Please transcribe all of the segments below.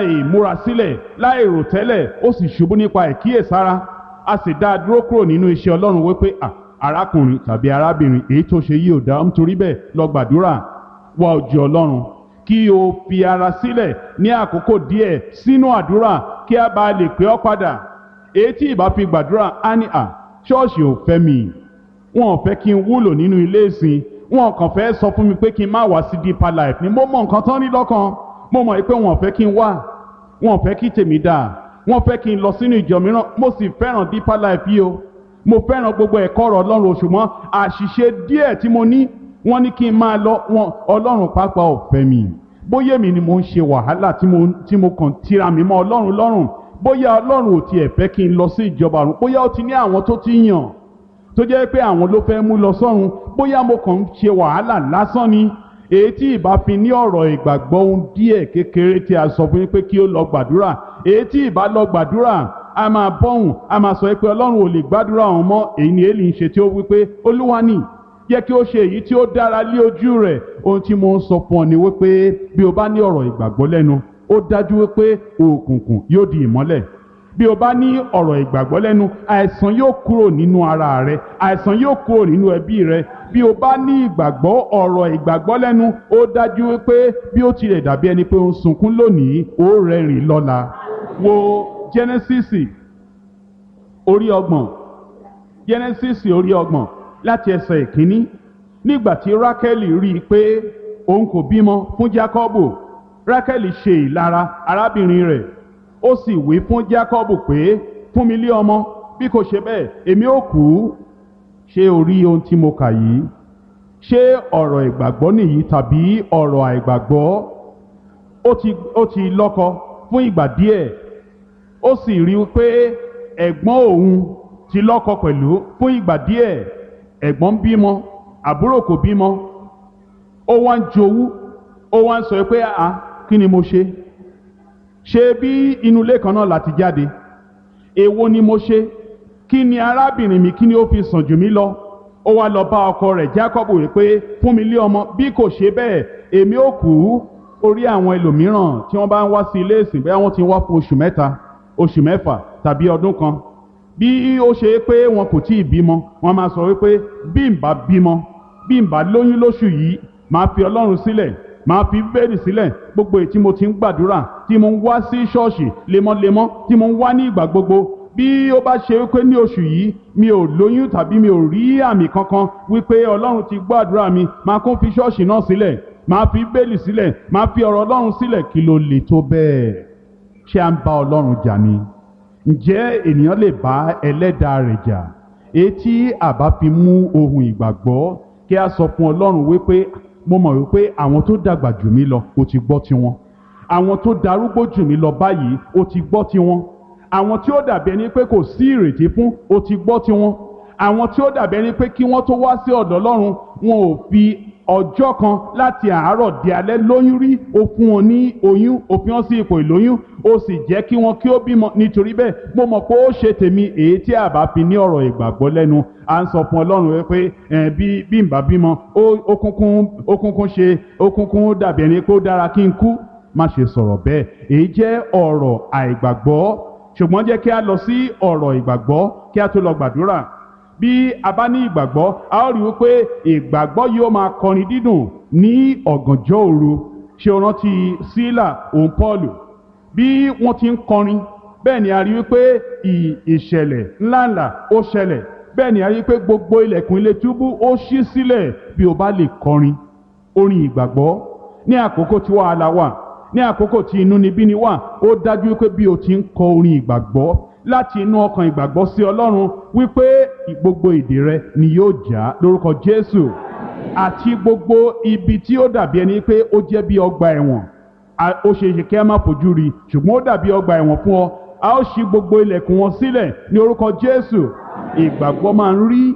ìmúra sílẹ̀ láì rò tẹ́lẹ̀ ó sì ṣubú nípa ìkíyèsára a sì dá a dúró kúrò nínú iṣẹ́ ọlọ́run wípé arákùnrin tàbí arábìnrin èyí tó ṣe yìí ò dá nítorí bẹ́ẹ̀ lọ gbàdúrà wá ojú ọlọ́run kí o fi ara sílẹ̀ ní àkókò díẹ̀ sínú àdúrà kí a bá lè pè ọ́ padà èyí tí ìbá fi gbàdúrà á ní à ṣọ́ọ̀ṣì ò fẹ́ mi wọn ò fẹ́ kí n wúlò nínú ilé ìsìn wọn kàn fẹ́ sọ fún mi pé kí n má wá sí deeper life ni mo mọ nǹkan tán ní lọ́kàn mo mọ̀ pé wọn ò fẹ́ kí n wá wọn ò fẹ́ kí tèmi dáa wọn fẹ́ kí n lọ sínú ìjọ mìíràn mo sì fẹ́ràn deeper life yìí o mo fẹ́ràn gbogbo ẹ̀kọ́ ọ̀rọ̀ ọlọ́run ṣùgbọ́n àṣìṣe díẹ̀ tí mo ní wọ́n ní kí n máa lọ wọn ọlọ́run pápá ò fẹ́ mi bóyá èmi ni mo ń ṣe wàhálà tí mo tí mo kàn tira mi mọ́ ọlọ́run lọ́rùn bóyá ọlọ́run ò tiẹ̀ fẹ́ kí n lọ sí ìjọba ọ̀run bóyá ó ti ní àwọn tó ti yàn tó jẹ́ pé àwọn ló fẹ́ mú lọ sọ́run bóyá mo kàn ń ṣe wàhálà lásán ni èyí tí ìbá fi ní ọ̀rọ̀ ìgbàgbọ́ ohun díẹ̀ kékeré tí a sọ fún yín pé kí ó lọ gbàdúrà èyí tí ìbá lọ gbàdúrà a máa bọ́hùn a máa sọ pé ọlọ́run ò lè gbàdúrà ọ̀hún mọ́ èyí ni èlì ń ṣe tí ó wí pé olúwa ni jẹ́ kí ó ṣe èyí tí ó dára lé ojú rẹ̀ ohun tí mo ń sọ fún ọ ni wípé bí o bá ní ọ̀rọ̀ ìgbàgbọ́ lẹ́nu ó dájú wípé òkùnkùn yóò di ìmọ́lẹ̀ bí o bá ní ọ̀rọ̀ ìgbàgbọ́ lẹ́nu àìsàn yóò kúrò nínú ara rẹ àìsàn yóò kúrò nínú ẹbí rẹ bí o bá ní ìgbàgbọ́ ọ̀rọ̀ ìgbàgbọ́ lẹ́nu ó dájú wípé bí ó tilẹ̀ dàbí ẹni pé ó ń sunkún lónìí ó rẹ́rìn lọ́la wo Genesis orí ọgbọ̀n Genesis orí ọgbọ̀n láti ẹsẹ̀ ìkíní nígbà tí Rákẹ́lì rí i pé òun kò bímọ fún Jákọ́bù Rákẹ́lì ṣe ìlara arábìnrin rẹ̀ ó sì wí fún Jákọ́bù pé fún mi lé ọmọ bí kò ṣe bẹ́ẹ̀ èmi ó kú ṣé o rí ohun tí mo kà yìí ṣé ọ̀rọ̀ ìgbàgbọ́ nìyí tàbí ọ̀rọ̀ àìgbàgbọ́ ó ti ó ti lọ́kọ fún ìgbà díẹ̀ ó sì rí i pé ẹ̀gbọ́n òun ti lọ́kọ pẹ̀lú fún ìgbà díẹ̀ ẹ̀gbọ́n bímọ àbúrò kò bímọ ó wá ń jowú ó wá ń sọ pé àá kí ni mo ṣe ṣe bí inú ilé kan náà láti jáde èwo ni mo ṣe kí ni arábìnrin mi kí ni ó fi sàn jù mí lọ ó wá lọ bá ọkọ rẹ̀ Jákọ́bù wípé fún mi lé ọmọ bí kò ṣe bẹ́ẹ̀ èmi ó kú orí àwọn ẹlòmíràn tí wọ́n bá ń wá sí ilé ìsìn bẹ́ẹ̀ wọ́n ti wá fún oṣù mẹ́ta oṣù mẹ́fà tàbí ọdún kan bí ó ṣe pé wọn kò tí ì bímọ wọn máa sọ wípé bí n bá bímọ bí n bá lóyún lóṣù yìí máa fi Ọlọ́run sílẹ̀ máa fi bẹ́ẹ̀rì sílẹ̀ gbogbo èyí tí mo ti ń gbàdúrà tí mo ń wá sí ṣọ́ọ̀ṣì lemọ́lemọ́ tí mo ń wá ní ìgbà gbogbo bí ó bá ṣe wípé ní oṣù yìí mi ò lóyún tàbí mi ò rí àmì kankan wípé Ọlọ́run ti gbàdúrà mi máa kún fi ṣọ́ọ̀ṣì náà sílẹ̀ máa fi bẹ́ẹ̀lì sílẹ̀ máa fi ọ̀rọ̀ Ọlọ́run sílẹ̀ kí ló lè tó bẹ́ẹ̀ ṣé à ń bá Ọlọ́run jà ni ǹjẹ́ ènìyàn lè bá ẹlẹ́dàá rẹ̀ jà etí àbá fi mú ohun ìgbàgbọ́ kí a sọ fún Ọlọ́run wípé mo mọ̀ wípé àwọn tó dàgbà jù mí lọ ó ti gbọ́ tiwọn àwọn tó darúgbó jù mí lọ báyìí ó ti gbọ́ tiwọn àwọn tí ó dàbí ẹni pé kò sí ìrètí fún ó ti gbọ́ tiwọn àwọn tí ó dàbí ẹni pé kí wọ́n tó wá sí ọ̀dọ̀ Ọlọ́run wọn ò fi ọjọ́ kan láti àárọ̀ di alẹ́ lóyún rí ó fún wọn ní oyún ó fi wọn sí ipò ìlóyún ó sì jẹ́ kí wọn kí ó bímọ nítorí bẹ́ẹ̀ mo mọ̀ pé ó ṣe tèmi èyí tí a bá fi ní ọ̀rọ̀ ìgbàgbọ́ lẹ́nu à ń sọ fún Ọlọ́run wípé bí bí n bá bímọ ó kúnkún ó kúnkún ṣe ó kúnkún dàbí ẹni pé ó dára kí n kú má ṣe sọ̀rọ̀ bẹ́ẹ̀ èyí jẹ́ ọ̀rọ̀ àìgbàgbọ́ ṣùgbọ́n jẹ́ kí a lọ sí ọ̀rọ̀ ìgbàgbọ́ kí a tó lọ gbàdúrà bí a bá ní ìgbàgbọ́ a ó rí wípé ìgbàgbọ́ yóò máa kọrin dídùn ní ọ̀gànjọ́ òru ṣé o rántí sílà òun pọ́ọ̀lù bí wọ́n ti ń kọrin bẹ́ẹ̀ ni a rí wípé ìṣẹ̀lẹ̀ ńláńlá ó ṣẹlẹ̀ bẹ́ẹ̀ ni a rí wípé gbogbo ilẹ̀kùn ilé túbú ó ṣí sílẹ̀ bí o bá lè kọrin orin ìgbàgbọ́ ní àkókò tí wàhálà wà ní àkókò tí inúnibíni wà ó dájú wípé bí o ti ń kọ orin ìgbàgbọ́ láti inú ọkàn ìgbàgbọ́ sí Ọlọ́run wípé gbogbo ìdè rẹ ni yóò já lórúkọ Jésù àti gbogbo ibi tí ó dàbí ẹni pé ó jẹ́ bí ọgbà ẹ̀wọ̀n ó ṣe é ṣe kí a má fojú rí ṣùgbọ́n ó dàbí ọgbà ẹ̀wọ̀n fún ọ a ó ṣí gbogbo ilẹ̀kùn wọn sílẹ̀ ní orúkọ Jésù ìgbàgbọ́ máa ń rí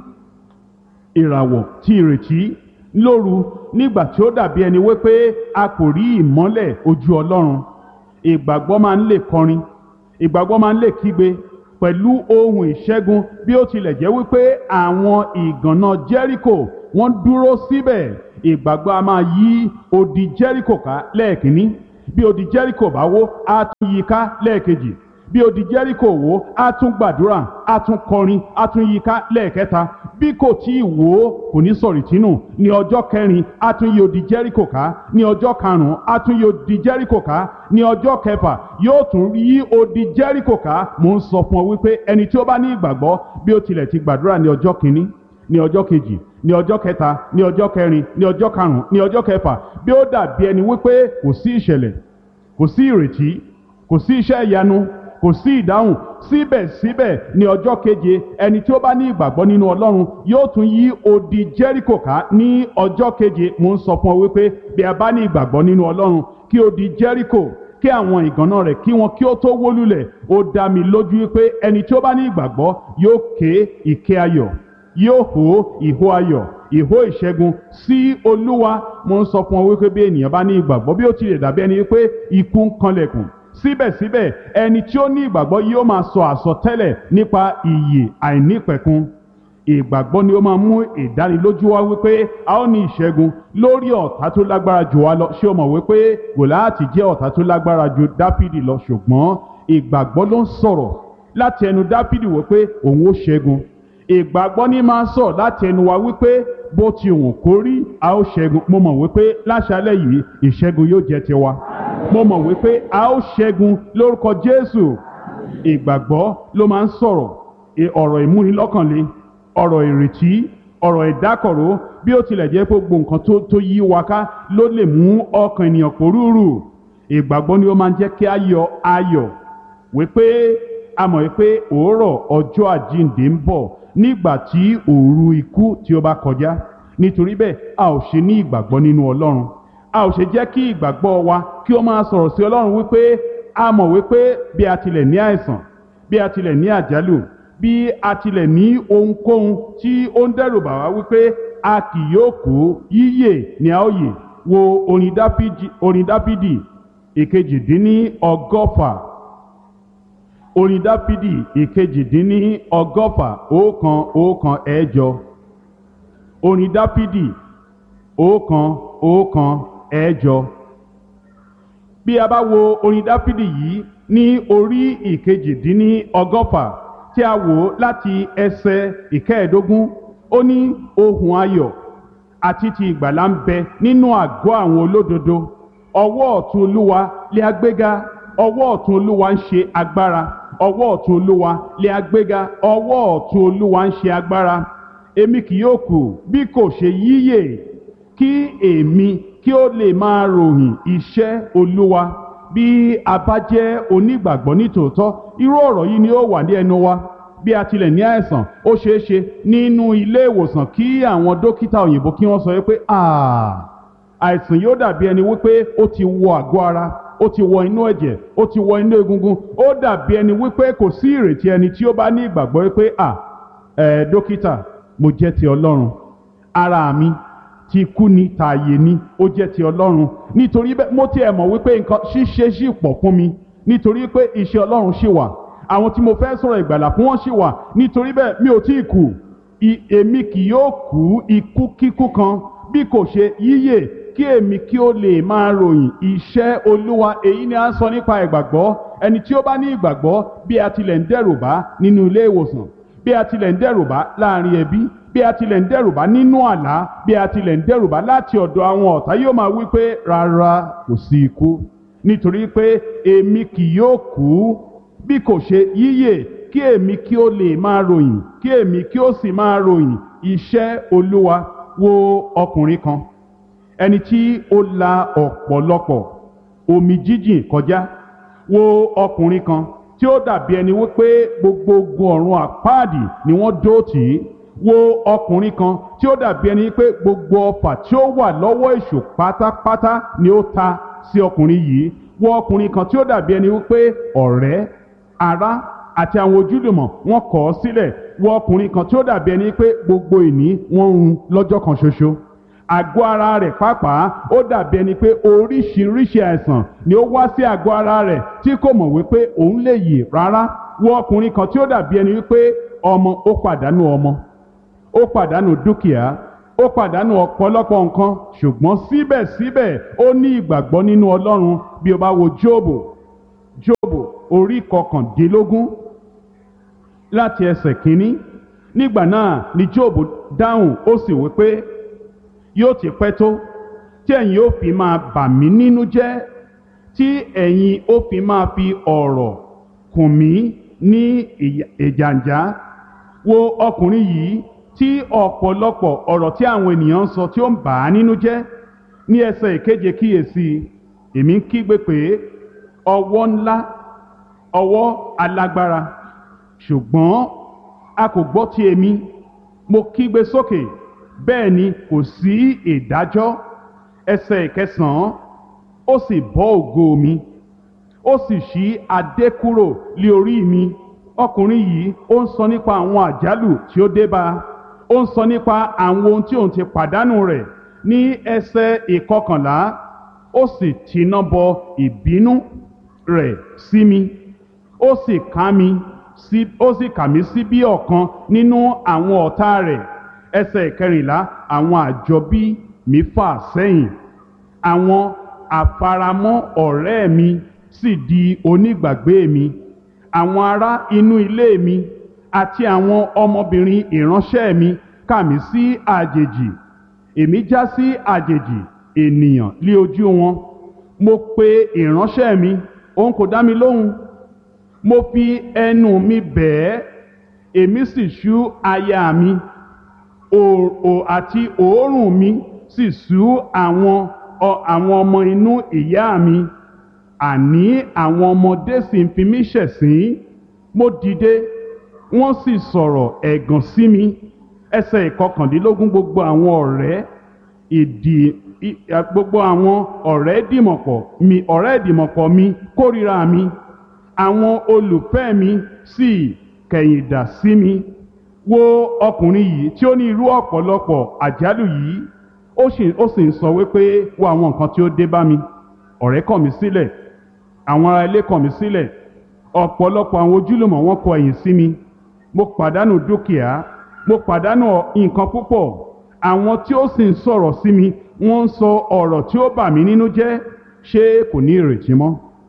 ìràwọ̀ tí ìrètí lóru nígbà tí ó dàbí ẹni wípé a kò rí ìmọ́lẹ̀ ojú Ọlọ́run ìgbàgbọ́ máa ń lè kọrin ìgbàgbọ́ máa ń lè kígbe pẹ̀lú ohun ìṣẹ́gun bí ó tilẹ̀ jẹ́ wípé àwọn ìgànná Jẹ́ríkò wọ́n dúró síbẹ̀ ìgbàgbọ́ a máa yí odi Jẹ́ríkò ká lẹ́ẹ̀kínní bí odi jẹ́ríkò bá wó á tún yí ká lẹ́ẹ̀kejì bí odi jẹ́ríkò wó á tún gbàdúrà á tún kọrin á tún yí ká lẹ́ẹ̀kẹta bí kò tí ì wó kò ní sọ̀rì tínú ní ọjọ́ kẹrin á tún yí odi jẹ́ríkò ká ní ọjọ́ karùn-ún á tún yí odi jẹ́ríkò ká ní ọjọ́ kẹfà yóò tún yí odi jẹ́ríkò ká mò ń sọ fún ọ wípé ẹni tí ó bá ní ìgbàgbọ́ bí ó tilẹ̀ ti gbàdúrà ní ọjọ́ kìíní ní ọjọ́ kejì ní ọjọ́ kẹta ní ọjọ́ kẹrin ní ọjọ́ karùn-ún ní ọjọ́ kẹfà bí ó dàbí ẹni wípé kò sí ìṣẹ̀lẹ̀ kò sí ìrètí kò sí iṣẹ́ ìyanu kò sí ìdáhùn síbẹ̀síbẹ̀ ní ọjọ́ keje ẹni tí ó bá ní ìgbàgbọ́ nínú ọlọ́run yóò tún yí odi jẹ́ríkò ká ní ọjọ́ keje mo ń sọ fún ọ wípé bí a bá ní ìgbàgbọ́ nínú ọlọ́run kí odi jẹ́ríkò kí àwọn ìgànná rẹ̀ kí wọn kí ó tó wó lulẹ̀ ó dá mi lójú wípé ẹni tí ó bá ní ìgbàgbọ́ yóò ké ìké ayọ̀ yóò hó ìhó ayọ̀ ìhó ìṣẹ́gun sí olúwa mo ń sọ fún ọ wípé bí ènìyàn bá ní ìgbàgbọ́ bí ó tilẹ̀ dàbí ẹni wípé ikú ń kanlẹ̀kùn síbẹ̀síbẹ̀ ẹni tí ó ní ìgbàgbọ́ yóò máa sọ àsọtẹ́lẹ̀ nípa ìyè àìnípẹ̀kun ìgbàgbọ́ ni ó máa mú ìdánilójú wá wípé a ó ní ìṣẹ́gun lórí ọ̀tá tó lágbára jù wá lọ ṣé o mọ̀ wípé gòláàtì jẹ́ ọ̀tá tó lágbára ju dáfídì lọ ṣùgbọ́n ìgbàgbọ́ ló ń sọ̀rọ̀ láti ẹnu dáfídì wípé òun ó ṣẹ́gun ìgbàgbọ́ ní máa ń sọ láti ẹnu wa wípé bó ti wùn kó rí a ó ṣẹ́gun mo mọ̀ wípé láṣálẹ̀ yìí ìṣẹ́gun yóò jẹ́ tiwa mo mọ̀ wípé a ó ṣẹ́gun lórúkọ jésù ìgbàgbọ́ ló máa ń sọ̀rọ̀ ọ̀rọ̀ ìmúnilọ́kànle ọ̀rọ̀ ìrètí ọ̀rọ̀ ìdákọ̀ró bí ó tilẹ̀ jẹ́ pé gbogbo nǹkan tó yí wa ká ló lè mú ọkàn ènìyàn pòrúurù ìgbàgbọ́ ni ó máa ń jẹ́ kí a yọ ayọ̀ wípé a mọ̀ wípé òórọ̀ ọjọ́ àjíǹde ń bọ̀ nígbà tí òru ikú tí ó bá kọjá nítorí bẹ́ẹ̀ a ò ṣe ní ìgbàgbọ́ nínú ọlọ́run a ò ṣe jẹ́ kí ìgbàgbọ́ wa kí ó máa sọ̀rọ̀ sí ọlọ́run wípé a mọ̀ wípé bí a tilẹ̀ ní àìsàn bí a tilẹ̀ ní àjálù bí a tilẹ̀ ní ohunkóhun tí ó ń dẹ́rù bà wá wípé a kì yóò kú yíyè ní a ó yè wo orin dápídì ìkejìdínní ọgọ́fà orin dápídì ìkejìdínní ọgọ́fà ọ̀kan ọ̀kan ẹ̀jọ orin dápídì ọ̀kan ọ̀kan ẹ̀jọ bí a bá wo orin dápídì yìí ní orí ìkejìdínní ọgọ́fà tí a wò láti ẹsẹ̀ ìkẹẹ̀ẹ́dógún ó ní ohun ayọ̀ àti ti ìgbàlà ń bẹ nínú àgọ́ àwọn olódodo ọwọ́ ọ̀tún olúwa lé agbéga ọwọ́ ọ̀tún olúwa ń ṣe agbára ọwọ́ ọ̀tún olúwa lé agbéga ọwọ́ ọ̀tún olúwa ń ṣe agbára èmi kì yóò kù bí kò ṣe yíyè kí èmi kí ó lè máa ròyìn iṣẹ́ olúwa bí a bá jẹ́ onígbàgbọ́ nítòótọ́ irú ọ̀rọ̀ yìí ni ó wà ní ẹnu wa bí a tilẹ̀ ní àìsàn ó ṣeé ṣe nínú ilé ìwòsàn kí àwọn dókítà òyìnbó kí wọ́n sọ wípé àìsàn yóò dàbí ẹni wípé ó ti wọ àgọ́ ara ó ti wọ inú ẹ̀jẹ̀ ó ti wọ inú egungun ó dàbí ẹni wípé kò sí ìrètí ẹni tí ó bá ní ìgbàgbọ́ wípé à ẹ̀ dókítà mo jẹ́ ti ọlọ́run ara mi ti kú ni tààyè ni ó jẹ́ ti ọlọ́run nítorí bẹ́ẹ̀ mo tiẹ̀ mọ̀ wípé nǹkan ṣíṣe ṣì pọ̀ fún mi nítorí pé iṣẹ́ ọlọ́run ṣì wà àwọn tí mo fẹ́ sọ̀rọ̀ ìgbàlà fún wọn ṣì wà nítorí bẹ́ẹ̀ mi ò tí ì kú èmi kì yóò kú ikú kíkú kan bí kò ṣe yíyè kí èmi kí ó lè máa ròyìn iṣẹ́ olúwa èyí ni a ń sọ nípa ìgbàgbọ́ ẹni tí ó bá ní ìgbàgbọ́ bí a tilẹ̀ ń dẹ́rù bá nínú ilé ìwòsàn bí a tilẹ̀ ń dẹ́rù bá láàrin ẹbí bí a tilẹ̀ ń dẹ́rù bá nínú àlá bí a tilẹ̀ ń dẹ́rù bá láti ọ̀dọ̀ àwọn ọ̀tá yóò máa wí pé rárá kò sí ikú nítorí pé èmi kì yóò kú bí kò ṣe yíyè kí èmi kí ó lè máa ròyìn kí èmi kí ó sì máa ròyìn iṣẹ́ olúwa wo ọkùnrin kan ẹni tí ó la ọ̀pọ̀lọpọ̀ omi jíjìn kọjá wo ọkùnrin kan tí ó dàbí ẹni wípé gbogbo ogun ọ̀run àpáàdì ni wọ́n dó tì í wo ọkùnrin kan tí ó dàbí ẹni pé gbogbo ọfà tí ó wà lọ́wọ́ èṣù pátápátá ni ó ta sí ọkùnrin yìí wo ọkùnrin kan tí ó dàbí ẹni wípé ọ̀rẹ́ ará àti àwọn ojúlùmọ̀ wọ́n kọ̀ ọ́ sílẹ̀ wo ọkùnrin kan tí ó dàbí ẹni pé gbogbo ìní wọ́n ń run lọ́jọ́ kan ṣoṣo àgọ́ ara rẹ̀ pàápàá ó dàbí ẹni pé oríṣiríṣi àìsàn ni ó wá sí àgọ́ ara rẹ̀ tí kò mọ̀ wípé òun lè yè rárá wo ọkùnrin kan tí ó dàbí ẹni wípé ọmọ ó pàdánù ọmọ ó pàdánù dúkìá ó pàdánù ọ̀pọ̀lọpọ̀ nǹkan ṣùgbọ́n síbẹ̀síbẹ̀ ó ní ìgbàgbọ́ nínú ọlọ́run bí o bá wo jóòbù jóòbù orí kọkàndínlógún láti ẹsẹ̀ kínní nígbà náà ni jóòbù dáhùn ó sì wí pé yóò ti pẹ́ tó tí ẹ̀yin ó fi máa bà mí nínú jẹ́ tí ẹ̀yin ó fi máa fi ọ̀rọ̀ kùn mí ní ìjàǹjá wo ọkùnrin yìí tí ọ̀pọ̀lọpọ̀ ọ̀rọ̀ tí àwọn ènìyàn ń sọ tí ó ń bà á nínú jẹ́ ní ẹsẹ̀ ìkeje kíyèsí èmi ń kígbe pé ọwọ́ ńlá ọwọ́ alágbára ṣùgbọ́n a kò gbọ́ ti èmi mo kígbe sókè bẹ́ẹ̀ ni kò sí ìdájọ́ ẹsẹ̀ ìkẹsàn-án ó sì bọ́ ògo mi ó sì ṣí adé kúrò lé orí mi ọkùnrin yìí ó ń sọ nípa àwọn àjálù tí ó dé bá a ó ń sọ nípa àwọn ohun tí òun ti pàdánù rẹ̀ ní ẹsẹ̀ ìkọkànlá ó sì tiná bọ ìbínú rẹ̀ sí mi ó sì ká mi sí ó sì kà mí sí bí ọ̀kan nínú àwọn ọ̀tá rẹ̀ ẹsẹ̀ ìkẹrìnlá àwọn àjọbí mi fà sẹ́yìn àwọn àfaramọ́ ọ̀rẹ́ mi sì di onígbàgbé mi àwọn ará inú ilé mi àti àwọn ọmọbìnrin ìránṣẹ́ mi kà mí sí àjèjì èmi já sí àjèjì ènìyàn lé ojú wọn mo pe ìránṣẹ́ mi òun kò dá mi lóhùn mo fi ẹnu mi bẹ̀ ẹ́ èmi sì ṣú aya mi òò àti òórùn mi sì ṣú àwọn àwọn ọmọ inú ìyá mi àní àwọn ọmọdé sì ń fi mí ṣẹ̀sín mo dìde wọ́n sì sọ̀rọ̀ ẹ̀gàn sí mi ẹsẹ̀ ìkọkàndínlógún gbogbo àwọn ọ̀rẹ́ ìdì gbogbo àwọn ọ̀rẹ́ dìmọ̀pọ̀ mi ọ̀rẹ́ ìdìmọ̀pọ̀ mi kórìíra mi àwọn olùfẹ́ mi sì kẹ̀yìndà sí mi wo ọkùnrin yìí tí ó ní irú ọ̀pọ̀lọpọ̀ àjálù yìí ó sì ó sì ń sọ wípé wo àwọn nǹkan tí ó dé bá mi ọ̀rẹ́ kọ̀ mí sílẹ̀ àwọn ará ilé kọ̀ mí sílẹ̀ ọ̀pọ̀lọpọ̀ àwọn ojúlùmọ̀ wọn kọ ẹ̀yìn sí mi mo pàdánù dúkìá mo pàdánù nǹkan púpọ̀ àwọn tí ó sì ń sọ̀rọ̀ sí mi wọ́n ń sọ ọ̀rọ̀ tí ó bà mí nínú jẹ́ ṣé kò ní ìrètí mọ́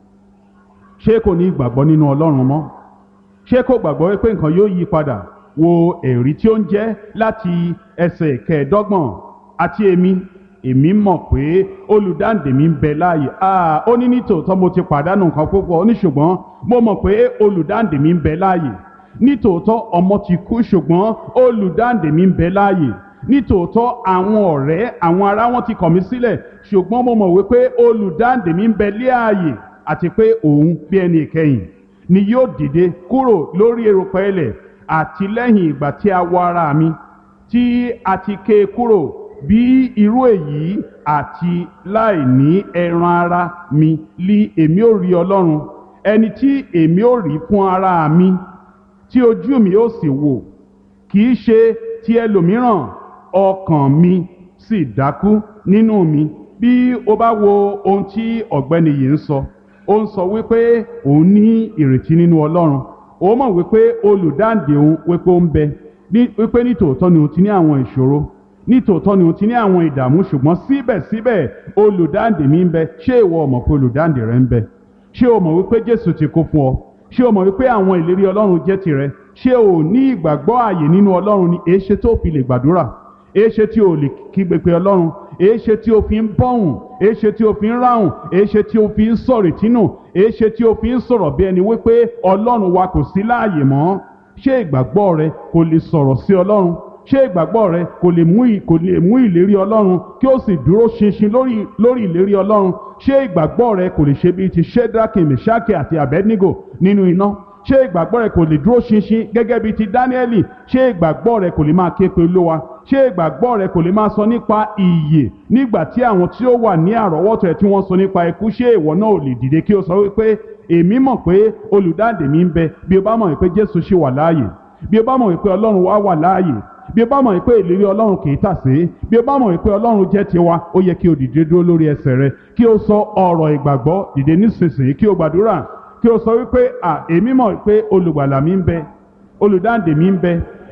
ṣé kò ní ìgbàgbọ́ nínú ọlọ́run mọ́ ṣé kò gbàgbọ́ wípé nǹkan yóò yí padà wo èrí tí ó ń jẹ́ láti ẹsẹ̀ kẹẹ̀ẹ́dọ́gbọ̀n àti èmi èmi mọ̀ pé olùdáǹdè mi ń bẹ láàyè ah ó ní nítòótọ́ mo ti pàdánù nǹkan púpọ̀ ó ní ṣùgbọ́n mo mọ̀ pé olùdáǹdè mi ń bẹ láàyè nítòótọ́ ọmọ ti kú ṣùgbọ́n olùdáǹdè mi ń bẹ láàyè nítòótọ́ àwọn ọ̀rẹ́ àwọn ará wọn ti kọ̀ mí sílẹ̀ ṣùgbọ́n mo mọ̀ wípé olùdáǹdè mi ń bẹ láàyè àti pé òun bí ẹni ìkẹyìn ni yóò dìde kúrò lórí erùpẹ̀ ilẹ̀ àti lẹ́yìn ìgbà tí a wọ ara mi tí a ti ké e kúrò bí irú èyí àti láì ní ẹran ara mi lí èmi ò rí ọlọ́run ẹni tí èmi ò rí fún ara mi tí ojú mi ó sì wò kì í ṣe ti ẹlòmíràn ọkàn mi sì dákú nínú mi bí o bá wo ohun tí ọ̀gbẹ́ni yìí ń sọ ó ń sọ wípé òun ní ìrètí nínú ọlọ́run ó mọ̀ wípé olùdáǹdè òun wípé ó ń bẹ wípé nítòótọ́ ni òun ti ní àwọn ìṣòro nítòótọ́ ni òun ti ní àwọn ìdààmú ṣùgbọ́n síbẹ̀síbẹ̀ olùdáǹdè mi ń bẹ ṣé ìwọ mọ̀ pé olùdáǹdè rẹ ń bẹ ṣé o mọ̀ wípé jésù ti kú fún ọ ṣé o mọ̀ wípé àwọn ìlérí ọlọ́run jẹ́ tirẹ̀ ṣé o ní ìgbàgbọ́ ààyè nínú ọlọ́run ni èéṣe tó fi lè gbàdúrà èéṣe tí o lè kígbe pé ọlọ́run èéṣe tí o fi ń bọ́hùn èéṣe tí o fi ń ráhùn èéṣe tí o fi ń sọ̀rọ̀ ìtínú èéṣe tí o fi ń sọ̀rọ̀ bí ẹni wípé ọlọ́run wa kò sí láàyè mọ́ ṣé ìgbàgbọ́ rẹ kò lè sọ̀rọ̀ sí ọlọ́run ṣé ìgbàgbọ́ rẹ kò lè mú kò lè mú ìlérí ọlọ́run kí ó sì dúró ṣinṣin lórí lórí ìlérí ọlọ́run ṣé ìgbàgbọ́ rẹ kò lè ṣe bíi ti shedraki meshaki àti abednego nínú iná ṣé ìgbàgbọ́ rẹ kò lè dúró ṣinṣin gẹ́gẹ́ bíi ti dáníẹ́lì ṣé ìgbàgbọ́ rẹ kò lè máa ké pe olówa ṣé ìgbàgbọ́ rẹ kò lè máa sọ nípa ìyè nígbà tí àwọn tí ó wà ní àrọ́wọ́tò ẹ̀ tí wọ́n sọ nípa ikú ṣé ìwọ náà ò lè dìde kí o sọ wípé èmi mọ̀ pé olùdáǹdè mi ń bẹ bí o bá mọ̀ wípé jésù ṣì wà láàyè bí o bá mọ̀ wípé ọlọ́run wá wà láàyè bí o bá mọ̀ wípé ìlérí ọlọ́run kì í tàsé bí o bá mọ̀ wípé ọlọ́run jẹ́ tiwa ó yẹ kí o dìde dúró lórí ẹsẹ̀ rẹ kí o sọ ọ̀rọ̀ ìgbàgbọ́ dìde nísinsìnyí kí o gbàdúrà kí o sọ wípé à èmi mọ̀ wípé olùgbàlà mi ń bẹ olùdáǹdè mi ń bẹ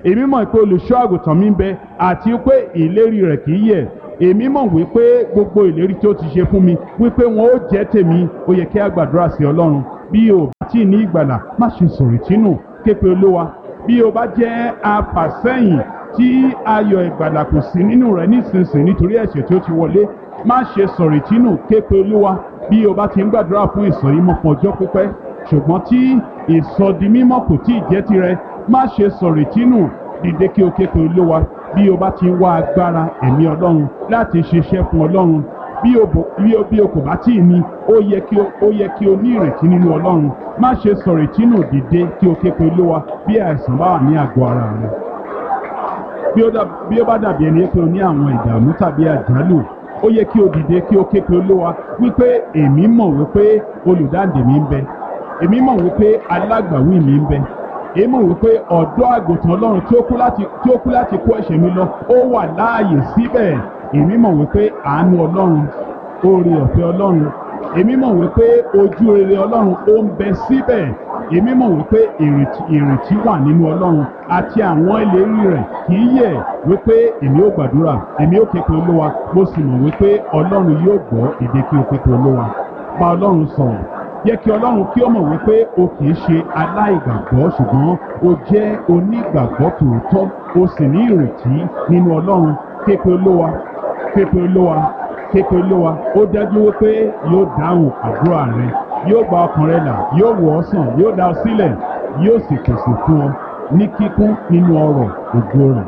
èmi mọ̀ pé olùṣọ́ àgùntàn mi ń bẹ àti pé ìlérí rẹ̀ kì í yẹ̀ èmi mọ̀ wípé gbogbo ìlérí tí ó ti ṣe fún mi wípé wọn ó jẹ́ tèmi ó yẹ kí a gbàdúrà sí ọlọ́run bí o bá tí ì ní ìgbàlà má ṣe sọ̀rọ̀ ìtínú képe olówa bí o bá jẹ́ afàsẹ́yìn tí ayọ̀ ìgbàlà kò sí nínú rẹ̀ nísinsìnyí nítorí ẹ̀ṣẹ̀ tí ó ti wọlé má ṣe sọ̀rọ̀ ìtínú képe olúwa bí o bá ti ń gbàdúrà fún ìsọ̀yímọ̀ fún ọjọ́ pípẹ́ ṣùgbọ́n tí ìsọdimímọ̀ kò tí ì jẹ́ tirẹ̀ má ṣe sọ̀rọ̀ ìtínú dìde kí o képe olúwa bí o bá ti ń wá agbára ẹ̀mí ọlọ́run láti ṣiṣẹ́ fún ọlọ́run bí o bò bí o bí o kò bá tí ì ní ó yẹ kí o ó yẹ kí o ní ìrètí nínú ọlọ́run má ṣe sọ̀rọ̀ ìtínú dìde kí o képe olúwa bí àìsàn bá wà ní àgọ́ ara rẹ bí ó dà- bí ó bá dàbí ẹni pé o ní àwọn ìdààmú tàbí àjálù ó yẹ kí o dìde kí o ké pe olúwa wípé èmi mọ̀ wípé olùdáǹdè mi ń bẹ èmi mọ̀ wípé alágbàwí mi ń bẹ èmi mọ̀ wípé ọ̀dọ́ àgùntàn ọlọ́run tí ó kú láti tí ó kú láti kó ẹ̀ṣẹ̀ mi lọ ó wà láàyè síbẹ̀ èmi mọ̀ wípé àánú ọlọ́run oore ọ̀fẹ́ ọlọ́run èmi mọ̀ wípé ojú rere ọlọ́run ó ń bẹ síbẹ̀ èmi mọ̀ wípé ìrètí ìrètí wà nínú ọlọ́run àti àwọn ìlérí rẹ̀ kì í yẹ̀ wípé èmi ó gbàdúrà èmi ó képe olúwa mo sì mọ̀ wípé ọlọ́run yóò gbọ́ èdè kí o képe olúwa bá ọlọ́run sọ̀rọ̀ yẹ kí ọlọ́run kí ó mọ̀ wípé o kì í ṣe aláìgbàgbọ́ ṣùgbọ́n o jẹ́ onígbàgbọ́ tòótọ́ o sì ní ìrètí nínú ọlọ́run képe olúwa képe olúwa képe olúwa ó dájú wípé yóò dáhùn àdúrà rẹ yóò gba ọkàn rẹ là yóò wò ọ́ sàn yóò dá ọ sílẹ̀ yóò sì pèsè fún ọ ní kíkún nínú ọrọ̀ ògo rẹ̀.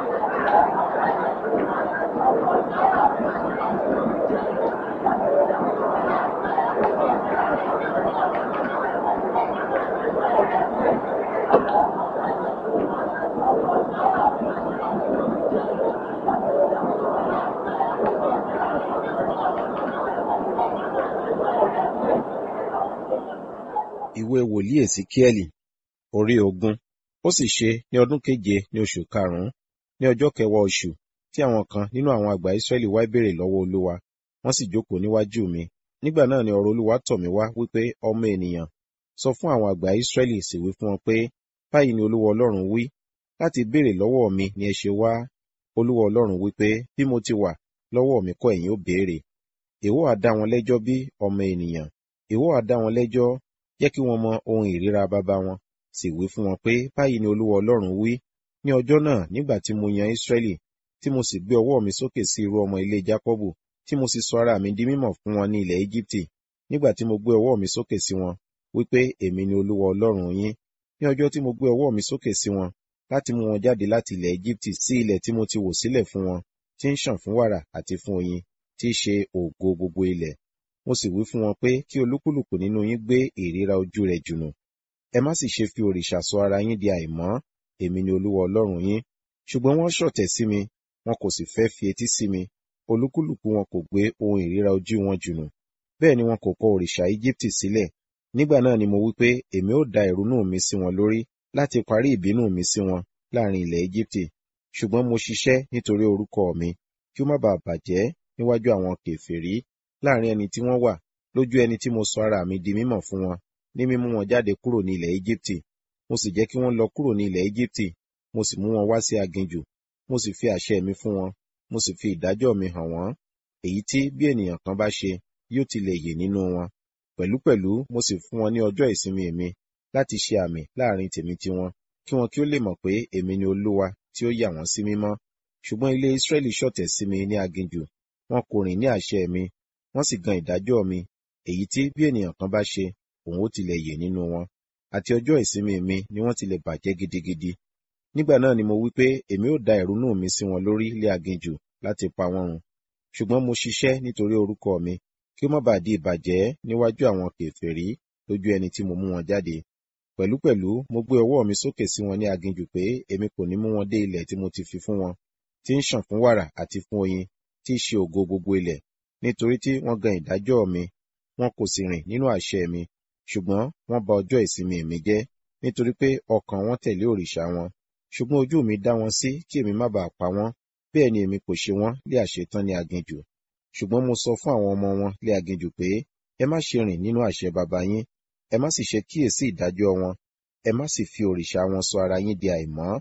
ìwé wòlíì èsíkíẹ́lì orí ogún ó sì ṣe ní ọdún keje ní oṣù karùnún ní ọjọ́ kẹwàá oṣù tí àwọn kan nínú àwọn àgbà ìsírẹ́lì wá béèrè lọ́wọ́ olúwa wọ́n sì jókòó níwájú mi nígbà náà ni ọ̀rọ̀ olúwa tọ̀ mí wá wípé ọmọ ènìyàn sọ fún àwọn àgbà ìsírẹ́lì sì wí fún wọn pé báyìí ni olúwa ọlọ́run wí láti béèrè lọ́wọ́ mi ni ẹ ṣe wá olúwa ọlọ́run wípé bí mo ti wà lọ́wọ́ mi kọ́ ẹ̀yin ó béèrè èwo á dá wọn lẹ́jọ́ bí ọmọ ènìyàn èwo á dá wọn lẹ́jọ́ jẹ́ kí wọ́n mọ ohun ìríra bàbá wọn sì wí fún wọn pé báyìí ni olúwa ọlọ́run wí ní ọjọ́ náà nígbà tí mo yan ísírẹ́lì tí mo sì gbé ọwọ́ mi sókè sí irú ọmọ ilé jákọ́bù tí mo sì sọ ara mi di mímọ̀ fún wọn ní ilẹ̀ íjíbítì nígbà tí mo gbé ọwọ́ mi sókè sí wọn wípé èmi ni olúwa ọlọ́run yín ní ọjọ́ tí mo gbé ọwọ́ mi sókè sí wọn láti mú wọn jáde láti ilẹ̀ íjíbítì sí ilẹ̀ tí mo ti wò sílẹ̀ fún wọn tí ń ṣàn fún wàrà àti fún oyin tí í ṣe ògo gbogbo ilẹ̀ mo sì wí fún wọn pé kí olúkúlùkù nínú yín gbé ìríra ojú rẹ̀ jùnù ẹ má sì ṣe fi òrìṣà sọ ara yín di àìmọ́ èmi ni olúwa ọlọ́run yín ṣùgbọ́n wọ́n ṣọ̀tẹ̀ sí mi wọn kò sì fẹ́ fi etí sí mi olúkúlùkù wọn kò gbé ohun ìríra ojú wọn jùnù bẹ́ẹ̀ ni wọn kò kọ òrìṣà íjíbítì sílẹ̀ nígbà náà ni mo wí pé èmi ó da ìrunú mi sí wọn lórí láti parí ìbínú mi sí wọn láàrin ilẹ̀ íjíbítì ṣùgbọ́n mo ṣiṣẹ́ nítorí orúkọ mi kí ó má baà bàjẹ́ níwájú àwọn kèfèrí láàrin ẹni tí wọ́n wà lójú ẹni tí mo sọ ara mi di mímọ̀ fún wọn ní mímú wọn jáde kúrò ní ilẹ̀ Íjíbítì mo sì jẹ́ kí wọ́n lọ kúrò ní ilẹ̀ Íjíbítì mo sì mú wọn wá sí aginjù mo sì fi àṣẹ mi fún wọn mo sì fi ìdájọ́ mi hàn wọ́n èyí tí bí ènìyàn kan bá ṣe yóò ti lè yè nínú wọn pẹ̀lúpẹ̀lú mo sì fún wọn ní ọjọ́ ìsinmi mi láti ṣe àmì láàrin tèmi tiwọn kí wọn kí ó lè mọ̀ pé èmi ni Olúwa tí ó yà wọ́n sí mímọ́ ṣùgbọ́n ilé Ísírẹ́lì ṣọ̀tẹ̀ sí mi ní aginjù wọn kò rìn ní àṣẹ mi wọ́n sì gan ìdájọ́ mi èyí tí bí ènìyàn kan bá ṣe òun ó tilẹ̀ yè nínú wọn àti ọjọ́ ìsinmi mi ni wọ́n tilẹ̀ bàjẹ́ gidigidi nígbà náà ni mo wí pé èmi ó da ìrunú mi sí wọn lórí ilé aginjù láti pa wọ́n run ṣùgbọ́n mo ṣiṣẹ́ nítorí orúkọ mi kí ó má bàa di ìbàjẹ́ níwájú àwọn kèfèrí lójú ẹni tí mo mú wọn jáde pẹ̀lúpẹ̀lú mo gbé ọwọ́ mi sókè sí wọn ní aginjù pé èmi kò ní mú wọn dé ilẹ̀ tí mo ti fi fún wọn tí ń ṣàn fún wàrà àti fún oyin tí í ṣe ògo gbogbo ilẹ̀ nítorí tí wọ́n gan ìdájọ́ mi wọn kò sì rìn nínú àṣẹ mi ṣùgbọ́n wọ́n bà ọjọ́ ìsinmi mi jẹ́ nítorí pé ọkàn wọn tẹ̀lé òrìṣà wọn ṣùgbọ́n ojú mi dá wọn sí kí èmi má bàa pa wọ́n bẹ́ẹ̀ ni èmi kò ṣe wọ́n lé àṣetán ní aginjù ṣùgbọ́n mo sọ fún àwọn ọmọ wọn lé aginjù pé ẹ má ṣe rìn nínú àṣẹ baba yín ẹ má sì ṣe kíyèsí ìdájọ́ wọn ẹ má sì fi òrìṣà wọn sọ ara yín di àìmọ́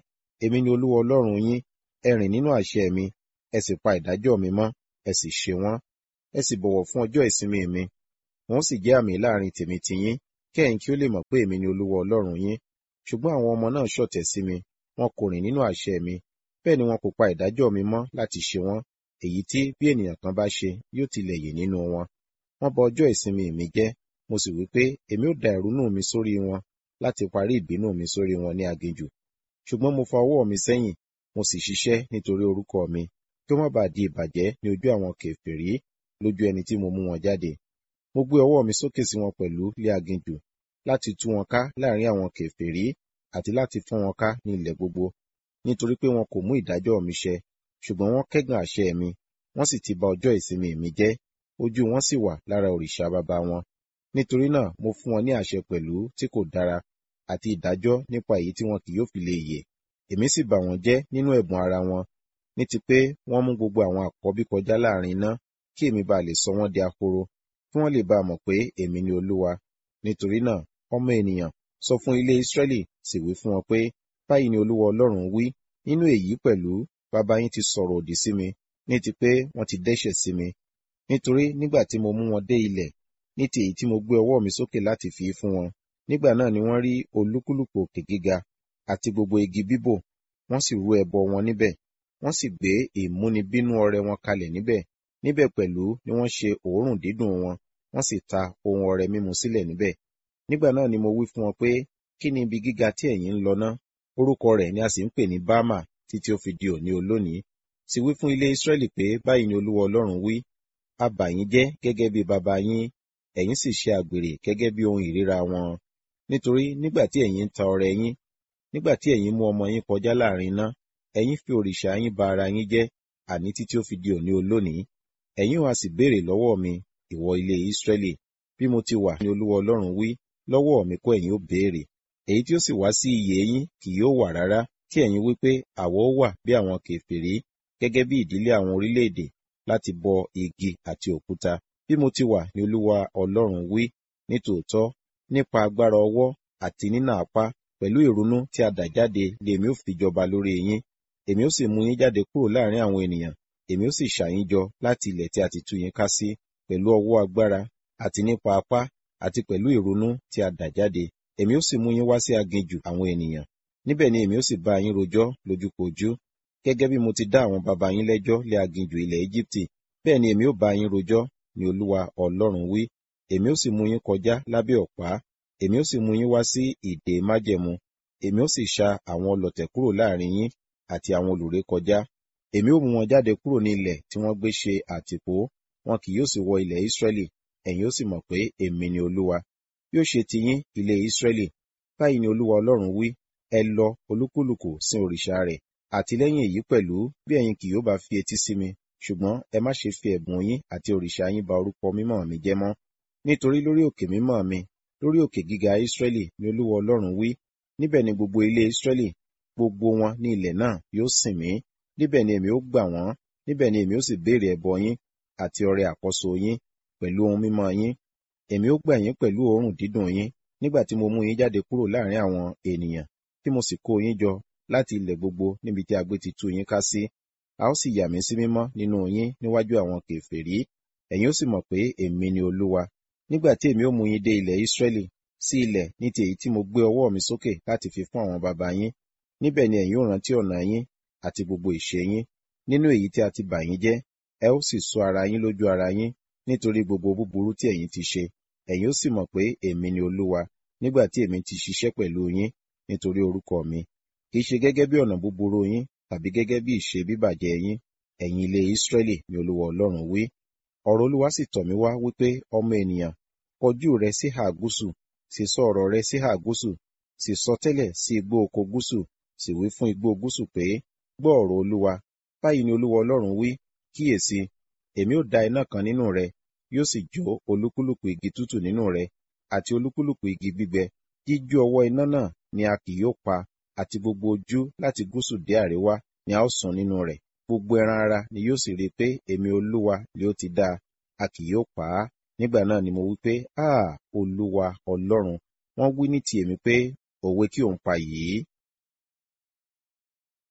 èmi ni olúwa ọlọ́run yín ẹ rìn nínú àṣẹ mi ẹ sì pa ìdájọ́ mi mọ́ ẹ sì ṣe wọ́n ẹ sì bọ̀wọ̀ fún ọjọ́ ìsinmi mi wọ́n sì jẹ́ àmì láàrin tèmi tiyín kí ẹ̀yin kí ó lè mọ̀ pé èmi ni olúwa ọlọ́run yín ṣùgbọ́n àwọn ọmọ náà ṣọ̀tẹ̀ sí mi wọn kò rìn nínú àṣẹ mi bẹ́ẹ̀ ni wọn kò pa ìdájọ́ mi mọ́ láti ṣe wọ́n èyí tí bí ènìyàn kan bá ṣe yóò tilẹ̀ yè nínú wọn wọ́n bà ọjọ́ ìsinmi mi jẹ́ mo sì wí pé èmi ó da ìrunú mi sórí wọn láti parí ìbínú mi sórí wọn ní aginjù ṣùgbọ́n mo fa ọwọ́ mi sẹ́yìn mo sì ṣiṣẹ́ nítorí orúkọ mi kí ó má bàa di ìbàjẹ́ ní ojú àwọn kèfèrí lójú ẹni tí mo mú wọn jáde mo gbé ọwọ́ mi sókè sí wọn pẹ̀lú lé aginjù láti tú wọn ká láàrin àwọn kèfèrí àti láti fọ́n wọn ká ní ilẹ̀ gbogbo nítorí pé wọn kò mú ìdájọ́ mi ṣẹ ṣùgbọ́n wọ́n kẹ́gàn àṣẹ mi wọ́n sì ti bà ọjọ́ ìsinmi mi jẹ́ ojú wọn sì wà lára òrìṣà baba wọn nítorí náà mo fún wọn ní àṣẹ pẹ̀lú tí kò dára àti ìdájọ́ nípa èyí tí wọn kì yóò fi lè yè èmi sì bà wọ́n jẹ́ nínú ẹ̀bùn ara wọn ní ti pé wọ́n mú gbogbo àwọn àkọ́bí kọjá láàrin iná kí èmi bá lè sọ wọ́n di ahoro kí wọ́n lè bá mọ̀ pé èmi ni olúwa nítorí náà ọmọ ènìyàn sọ fún ilé Ísírẹ́lì sì wí fún wọn pé báyìí ni olúwa ọlọ́run wí nínú èyí pẹ̀lú bàbá yín ti sọ̀rọ̀ òdì sí mi ní ti pé wọ́n ti dẹ́ṣẹ̀ sí mi nítorí nígbà tí mo mú wọn dé ilẹ̀ ní ti èyí tí mo gbé ọwọ́ mi sókè láti fi fún wọn nígbà náà ni wọ́n rí olúkúlùkù òkè gíga àti gbogbo igi bíbò wọ́n sì rú ẹbọ wọn níbẹ̀ wọ́n sì gbé ìmúnibínú ọrẹ wọn kalẹ̀ níbẹ̀ níbẹ̀ pẹ̀lú ni wọ́n ṣe òórùn dídùn wọn wọ́n sì ta ohun ọrẹ mímu sílẹ̀ níbẹ̀ nígbà náà ni mo wí fún wọn pé kí ni ibi gíga tí ẹ̀yin ń lọ ná orúkọ rẹ̀ ni a sì ń pè ní bámà títí ó fi di òní olónìí sì wí fún ilé Ísírẹ́lì pé báyìí ni olúwa ọlọ́run wí a bà yín jẹ́ gẹ́gẹ́ bí baba yín ẹ̀yin sì ṣe àgbèrè gẹ́gẹ́ bí ohun ìríra wọn nítorí nígbà tí ẹ̀yin ń ta ọrẹ yín nígbà tí ẹ̀yin mú ọmọ yín kọjá láàrin iná ẹ̀yin fi òrìṣà yín ba ara yín jẹ́ àní títí ó fi di òní olónìí ẹ̀yin wá sì béèrè lọ́wọ́ mi ìwọ ilé Ísírẹ́lì bí mo ti wà ní olúwa ọlọ́run wí lọ́wọ́ mi kọ́ ẹ̀yin ó béèrè èyí tí ó sì wá sí iyè yín kì yóò wà rárá tí ẹ̀yin wí pé àwọ̀ ó wà bí àwọn kèfèrí gẹ́gẹ́ bí ìdílé àwọn orílẹ̀-èdè láti bọ igi àti òkúta bí mo ti wà ní olúwa ọlọ́run wí nítòótọ́ nípa agbára ọwọ́ àti nínà apá pẹ̀lú ìrunú tí a dà jáde lèmi ó fi jọba lórí yín èmi ó sì mú yín jáde kúrò láàrin àwọn ènìyàn èmi ó sì ṣà yín jọ láti ilẹ̀ tí a ti tú yín ká sí pẹ̀lú ọwọ́ agbára àti nípa apá àti pẹ̀lú ìrunú tí a dà jáde èmi ó sì mú yín wá sí aginjù àwọn ènìyàn níbẹ̀ ni èmi ó sì bá yín rojọ́ lójúkojú gẹ́gẹ́ bí mo ti dá àwọn baba yín lẹ́jọ́ lé aginjù ilẹ̀ Íjíbítì bẹ́ẹ̀ ni èmi ó bá yín rojọ́ ni olúwa ọlọ́run wí èmi ó sì mú yín kọjá lábẹ́ ọ̀pá èmi ó sì mú yín wá sí ìdè májẹ̀mú èmi ó sì ṣa àwọn ọlọ̀tẹ̀ kúrò láàrin yín àti àwọn olùré kọjá èmi ó mú wọn jáde kúrò ní ilẹ̀ tí wọ́n gbé ṣe àtìpó wọn kì yóò sì wọ ilẹ̀ Ísírẹ́lì ẹ̀yin ó sì mọ̀ pé èmi ni olúwa bí ó ṣe ti yín ilé Ísírẹ́lì báyìí ni olúwa ọlọ́run wí ẹ lọ olúkúlùkù sin òrìṣà rẹ̀ àti lẹ́yìn èyí pẹ̀lú bí ẹ̀yin kì yóò bá fi etí sí mi ṣùgbọ́n ẹ má ṣe fi ẹ̀bùn yín àti òrìṣà yín ba orúkọ mímọ́ mi jẹ́ mọ́ nítorí lórí òkè mímọ́ mi lórí òkè gíga Ísírẹ́lì ni olúwa ọlọ́run wí níbẹ̀ ni gbogbo ilé Ísírẹ́lì gbogbo wọn ní ilẹ̀ náà yóò sìn mí níbẹ̀ ni èmi ó gbà wọ́n níbẹ̀ ni èmi ó sì béèrè ẹbọ yín àti ọrẹ àkọ́so yín pẹ̀lú ohun mímọ́ yín èmi ó gbà yín pẹ̀lú òórùn dídùn yín nígbà tí mo mú yín jáde kúrò láàrin àwọn ènìyàn tí mo sì kó yín jọ láti ilẹ̀ gbogbo níbi tí agbé ti tú yín ká sí a ó sì yà mí sí mímọ́ nínú yín níwájú àwọn kèfèrí ẹ̀yin ó sì mọ̀ pé èmi ni olúwa nígbà tí èmi ó mú yín dé ilẹ̀ Ísírẹ́lì sí ilẹ̀ ní ti èyí tí mo gbé ọwọ́ mi sókè láti fi fún àwọn baba yín níbẹ̀ ni ẹ̀yin ó rántí ọ̀nà yín àti gbogbo ìṣe yín nínú èyí tí a ti bà yín jẹ́ ẹ ó sì sọ ara yín lójú ara yín nítorí gbogbo búburú tí ẹ̀yin ti ṣe ẹ̀yin ó sì mọ̀ pé èmi ni olúwa nígbà tí èmi ti ṣiṣẹ́ pẹ̀lú yín nítorí orúkọ mi kì í ṣe gẹ́gẹ́ bí ọ̀nà búburú yín tàbí gẹ́gẹ́ bí ìṣe bíbàjẹ́ yín ẹ̀yin ilé Ísírẹ́lì ni olúwa ọlọ́run wí ọ̀rọ̀ olúwa sì tọ̀ mí wá wípé ọmọ ènìyàn kọjú rẹ sí ìhà gúúsù sì sọ ọ̀rọ̀ rẹ sí ìhà gúúsù sì sọ tẹ́lẹ̀ sí igbó oko gúúsù sì wí fún igbó gúúsù pé gbọ́ ọ̀rọ̀ olúwa báyìí ni olúwa ọlọ́run wí kíyèsí èmi ó da iná kan nínú rẹ yóò sì jó olúkúlùkù igi tútù nínú rẹ àti olúkúlùkù igi gbígbẹ jíjó ọwọ́ iná náà ni a kì yóò pa àti gbogbo ojú láti gúúsù dé àríwá ni a ó sùn nínú rẹ̀ gbogbo ẹran ara ni yóò sì rí i pé èmi olúwa ni ó ti dá a kì yóò pa á nígbà náà ni mo wí pé áà olúwa ọlọ́run wọ́n wí ní ti èmi pé òwe kí òun pa yìí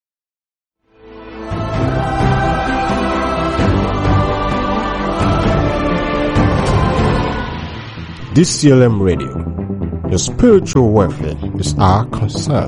DCLM Radio. Your spiritual welfare is our concern.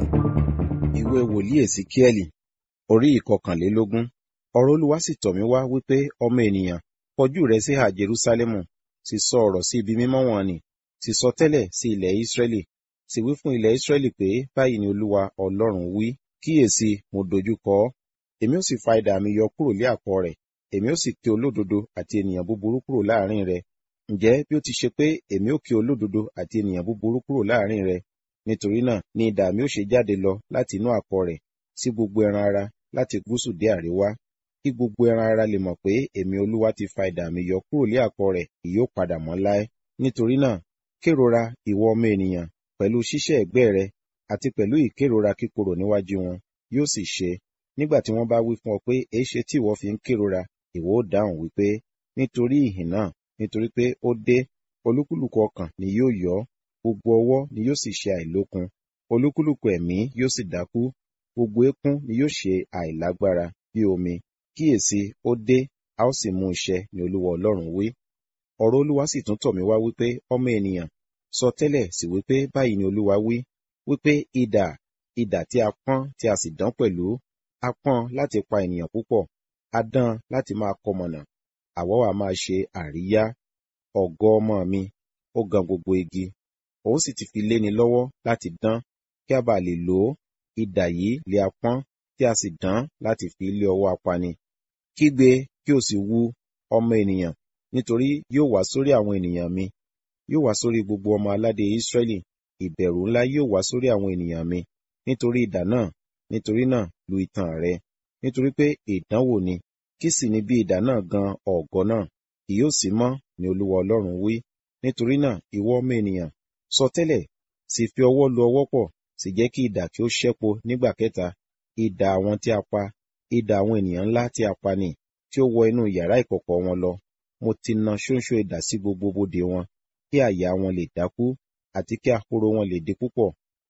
ìwé wòlíì èsìkíẹ́lì orí ìkọkànlélógún ọ̀rọ̀ olúwa sì tọ̀ mí wá wípé ọmọ ènìyàn kọjú rẹ sí ha jerúsálẹ́mù sì sọ ọ̀rọ̀ sí ibi mímọ́ wọn nì sì sọ tẹ́lẹ̀ sí ilẹ̀ ísírẹ́lì sì wí fún ilẹ̀ ísírẹ́lì pé báyìí ni olúwa ọlọ́run wí kíyèsí mo dojú kọ ọ́ èmi ó sì fa idà mi yọ kúrò lé àkọ rẹ̀ èmi ó sì ké olódodo àti ènìyàn búburú kúrò láàrin rẹ̀ ǹjẹ́ bí ó ti ṣe pé èmi ó ké olódodo àti ènìyàn búburú kúrò láàrin rẹ̀ nítorí náà ni idà mi ó ṣe jáde lọ láti inú àkọ rẹ̀ sí gbogbo ẹran ara láti gúúsù dé àríwá kí gbogbo ẹran ara lè mọ̀ pé èmi olúwa ti fa idà mi yọ kúrò lé àkọ rẹ̀ kì yóò padà mọ́ láé nítorí náà kérora ìwọ ọmọ ènìyàn pẹ̀lú ṣíṣẹ́ ẹ̀gbẹ́ rẹ àti pẹ̀lú ìkérora kíkorò níwájú wọn yóò sì ṣe nígbà tí wọ́n bá wí fún ọ pé èéṣe tí ìwọ fi ń kérora ìwọ ó dáhùn wípé nítorí ìhìn náà nítorí pé ó dé olúkúlùkù ọkàn ni yóò yọ gbogbo ọwọ́ ni yóò sì ṣe àìlókun olúkúlùkù ẹ̀mí yóò sì dákú gbogbo eékún ni yóò ṣe àìlágbára bí omi kíyèsí ó dé a ó sì mú iṣẹ́ ni olúwa ọlọ́run wí ọ̀rọ̀ olúwa sì tún tọ̀ mí wá wípé ọmọ ènìyàn sọ tẹ́lẹ̀ sí wípé báyìí ni olúwa wí wípé idà idà tí a pọ́n tí a sì dán pẹ̀lú a pọ́n láti pa ènìyàn púpọ̀ a dán láti máa kọmọ̀nà àwọ̀ wa máa ṣe àríyá ọ̀gọ ọmọ mi ó gan gbogbo igi òun sì ti fi léni lọ́wọ́ láti dán kí a bá lè lò ó idà yìí lè a pọ́n tí a sì dán láti fi lé ọwọ́ apani kígbe kí o sì wu ọmọ ènìyàn nítorí yóò wá sórí àwọn ènìyàn mi yóò wá sórí gbogbo ọmọ aládé Ísírẹ́lì ìbẹ̀rù ńlá yóò wá sórí àwọn ènìyàn mi nítorí idà náà nítorí náà lu ìtàn rẹ nítorí pé ìdánwò ni kí sì ni bí idà náà gan ọ̀gọ náà kì yóò sí mọ́ ni olúwa ọlọ́run wí nítorí náà ìwọ ọmọ ènìyàn sọ tẹ́lẹ̀ sì fi ọwọ́ lu ọwọ́ pọ̀ sì jẹ́ kí idà kí ó ṣẹ́po nígbà kẹta idà àwọn tí a pa idà àwọn ènìyàn ńlá tí a pa ni tí ó wọ inú yàrá ìkọ̀kọ̀ wọn lọ mo ti na ṣóńṣó idà sí gbogbo bodè wọn kí àyà wọn lè dákú àti kí ahoro wọn lè di púpọ̀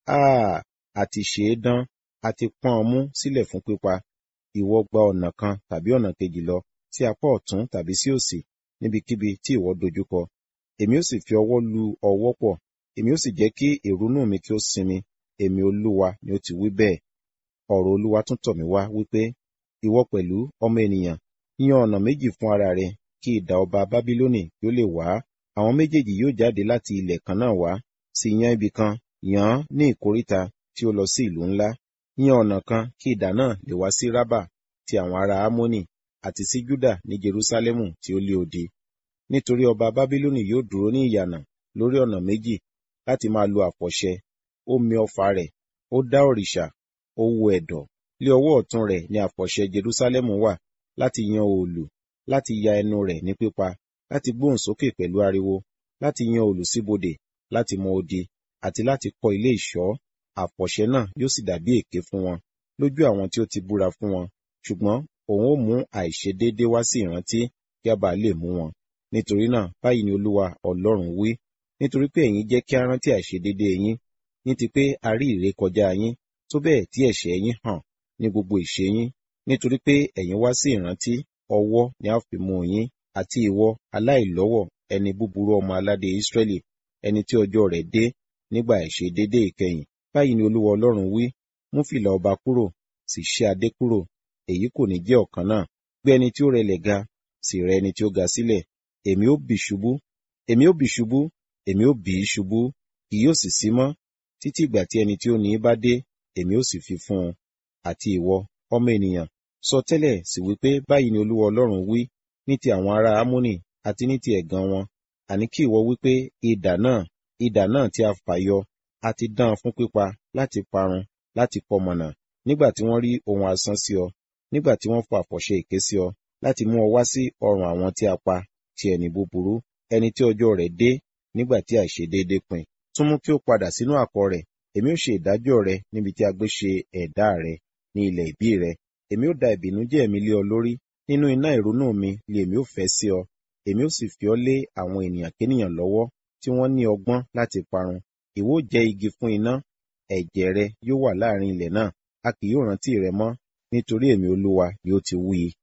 áà àti ṣe é dán àti pọ́n ọ mú sílẹ̀ fún pípa ìwọ gba ọ̀nà kan tàbí ọ̀nà kejì lọ sí apá ọ̀tún tàbí sí òsì níbikíbi tí ìwọ dojúkọ èmi ó sì fi ọwọ́ lu ọwọ́ pọ̀ èmi ó sì jẹ́ kí ìrunú mi kí ó sinmi èmi olúwa ni ó ti wí bẹ́ẹ̀ ọ̀rọ̀ olúwa tún tọ̀ mí wá wípé ìwọ pẹ̀lú ọmọ ènìyàn yan ọ̀nà méjì fún ara rẹ kí idà ọba bábílónì kí ó lè wá àwọn méjèèjì yóò jáde láti ilẹ̀ kan náà wá sì yan ibì kan yàn án ní ìkóríta tí ó lọ sí ìlú ńlá yan ọ̀nà kan kí idà náà lè wá sí rábà ti àwọn ará ámónì àti sí júdà ní jerúsálẹ́mù tí ó lé odi nítorí ọba bábílónì yóò dúró ní ìyànà lórí ọ̀nà méjì láti máa lo àfọ̀ṣẹ ó mi ọfà rẹ̀ ó dá òrìṣà ó wo ẹ̀dọ̀ lé ọwọ́ ọ̀tún rẹ̀ ní àfọ̀ṣẹ jerúsálẹ́mù wà láti yan òòlù láti ya ẹnu rẹ̀ ní pípa láti gbóhùn sókè pẹ̀lú ariwo láti yan òòlù síbodè láti mọ odi àti láti kọ́ ilé ìṣọ́ àfọ̀ṣẹ náà yóò sì dàbí èké fún wọn lójú àwọn tí ó ti búra fún wọn ṣùgbọ́n òun ó mú àìṣedéédé wá sí ìrántí kí a bá lè mú wọn nítorí náà báyìí ni olúwa ọlọ́run wí nítorí pé ẹ̀yin jẹ́ kí a rántí àìṣedéédé yín ní ti pé a rí ìrékọjá yín tó bẹ́ẹ̀ tí ẹ̀ṣẹ̀ yín hàn ní gbogbo ìṣe yín nítorí pé ẹ̀yin wá sí ìrántí ọwọ́ ni a fi mú yín àti ìwọ aláìlọ́wọ̀ ẹni búburú ọmọ aládé Ísírẹ́lì ẹni tí ọjọ́ rẹ̀ dé nígbà àìṣedéédé ìkẹyìn báyìí ni olúwa ọlọ́run wí mú fìlà ọba kúrò sì ṣe adé kúrò èyí kò ní jẹ́ ọ̀kan náà gbé ẹni tí ó rẹlẹ̀ ga sì rẹ ẹni tí ó ga sílẹ̀ èmi ó bì ṣubú èmi ó bì ṣubú èmi ó bì í ṣubú kì yóò sì sí mọ́ títí ìgbà tí ẹni tí ó ní í bá dé èmi ó sì fi fún un àti ìwọ ọmọ ènìyàn sọ tẹ́lẹ̀ sì wípé báyìí ni olúwa ọlọ́run wí ní ti àwọn ará ámónì àti ní ti ẹ̀gàn wọn àní kí ìwọ wípé idà náà idà náà tí a fà yọ a ti dán an fún pípa láti parun láti pọmọnà nígbà tí wọ́n rí ohun asán sí ọ nígbà tí wọ́n fa àfọ̀ṣẹ èké sí ọ láti mú ọ wá sí ọrùn àwọn tí a pa ti ẹni búburú ẹni tí ọjọ́ rẹ̀ dé nígbà tí àìṣedéédé pin tún mú kí ó padà sínú àkọ rẹ̀ èmi ó ṣe ìdájọ́ rẹ níbi tí a gbé ṣe ẹ̀dá rẹ ní ilẹ̀ ìbí rẹ èmi ó da ìbìnújẹ́ mi lé ọ lórí nínú iná ìrunú mi lé èmi ó fẹ́ sí ọ èmi ó sì fi ọ lé àwọn ènìyàn kénìyàn lọ́wọ́ tí wọ́n ní ọgbọ́n láti parun ìwọ jẹ́ igi fún iná ẹ̀jẹ̀ rẹ yóò wà láàrin ilẹ̀ náà a kì yóò rántí rẹ mọ́ nítorí èmi olúwa yóò ti wí i.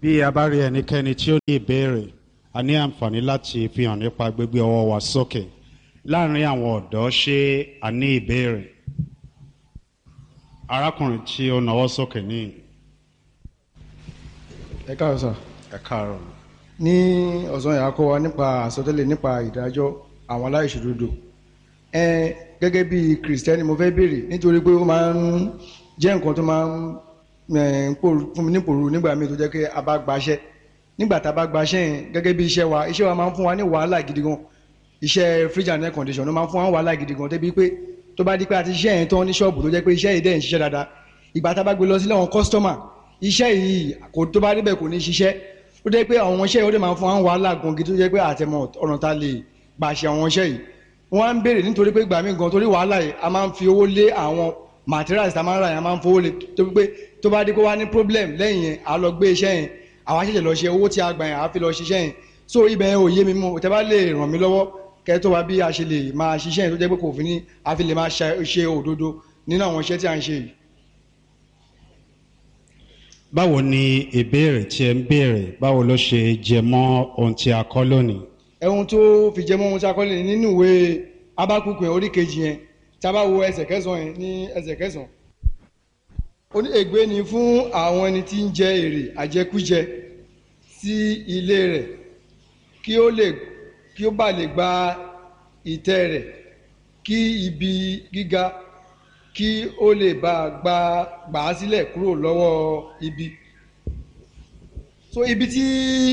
bí a bá rí ẹnikẹ́ni tí ó ní ìbéèrè a ní àǹfààní láti fi hàn nípa gbígbé ọwọ́ wa sókè láàrin àwọn ọ̀dọ́ ṣé a ní ìbéèrè arákùnrin tí ó nawọ́ sókè ní ẹ káàárọ̀ sà ẹ káàárọ̀ ní ọ̀sán yà á kọ́ wa nípa àsọtẹ́lẹ̀ nípa ìdájọ́ àwọn aláìṣòdodo ẹ gẹ́gẹ́ bí kìrìsìtẹ́nì mo fẹ́ béèrè nítorí pé ó máa ń jẹ́ nǹkan tó máa ń ẹ̀, ń pòrú- fún mi nípòrú nígbà míì tó jẹ́ pé a bá gbaṣẹ́ nígbà tá a bá gbaṣẹ́ yẹn gẹ́gẹ́ bí iṣẹ́ wa iṣẹ́ wa máa ń fún wa ní wàhálà gidi gan iṣẹ́ fridge and air condition ló máa ń fún wa ní wàhálà gidi gan débi pé tó bá di pé a ti ṣiṣẹ́ yẹn tán ní ṣọ́ọ̀bù tó jẹ́ pé iṣẹ́ yìí dẹ̀ ń ṣiṣẹ́ dáadáa ìgbà tá a bá gbé lọ sílẹ̀ àwọn kọ́sítọ́mà iṣẹ́ yìí kò tó bá rí bẹ́ẹ̀ kò ní ṣiṣẹ́ ó jẹ́ pé àwọn iṣẹ́ yìí ó dẹ̀ máa ń fún wa ní wàhálà gan gidi tó jẹ́ pé àtẹ̀mọ̀ ọ̀nà ta lè gbà ṣe àwọn iṣẹ́ yìí wọ́n á ń béèrè nítorí pé ìgbà míì gan torí wàhálà yìí a máa ń fi owó lé àwọn materials tá a máa ń rà yẹn a máa ń fowó lé tó pé tó bá dé kó wá ní problem lẹ́yìn yẹn a lọ gbé iṣẹ́ yẹn àwa ṣẹ̀ṣẹ̀ lọ ṣe owó tí a gbà yẹn a fi lọ ṣiṣẹ́ yẹn so ibẹ̀ yẹn ò yé mi mú tẹ́ bá lè ràn mí lọ́wọ́ kẹ́ tó wá bí a ṣe lè máa ṣiṣẹ́ yẹn tó jẹ́ pé kò fi ní a fi lè máa ṣe ṣe òdodo nínú àwọn iṣẹ́ tí a ń ṣe yìí. báwo ni ìbéèrè tí ẹ ń béèrè báwo ló ṣe jẹ mọ́ ohun tí a kọ́ lónìí ẹ̀hun tó fi jẹ́ mọ́ ohun tí a kọ́ lé nínú ìwé abákùnkùn yẹn orí kejì yẹn tí a bá wo ẹsẹ̀ kẹsàn-án yẹn ní ẹsẹ̀ kẹsàn-án. ó ní ègbé ni fún àwọn ẹni tí ń jẹ èrè àjẹkújẹ sí ilé rẹ̀ kí ó lè kí ó bá lè gba ìtẹ́ rẹ̀ kí ibi gíga kí ó lè bá gba gbà á sílẹ̀ kúrò lọ́wọ́ ibi. so ibi tí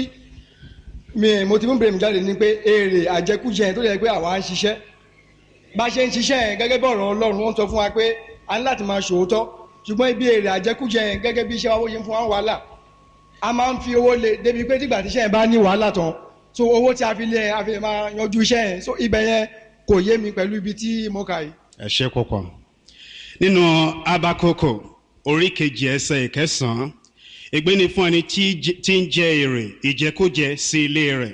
mi mo ti mú bèrè mi jáde ni pé èrè àjẹkújẹ yẹn tó yẹ pé àwa ń ṣiṣẹ́ bá a ṣe ń ṣiṣẹ́ yẹn gẹ́gẹ́ bí ọ̀rọ̀ ọlọ́run wọ́n sọ fún wa pé a ní láti máa ṣòótọ́ ṣùgbọ́n ibi èrè àjẹkújẹ yẹn gẹ́gẹ́ bí iṣẹ́ wa bó ṣe ń fún wa ń wàhálà a máa ń fi owó lé débi pé tígbà tíṣẹ́ yẹn bá ní wàhálà tán so owó tí a fi lé a fi lè máa yanjú iṣẹ́ yẹn so ibẹ̀ yẹn kò yé mi pẹ̀lú ibi tí mo kà yìí. ẹ ṣe púpọ̀ nínú abakoko orí kejì ẹsẹ̀ ìkẹsàn-án ègbé ni fún ẹni tí jẹ- tí ń jẹ èrè ìjẹkújẹ sí ilé rẹ̀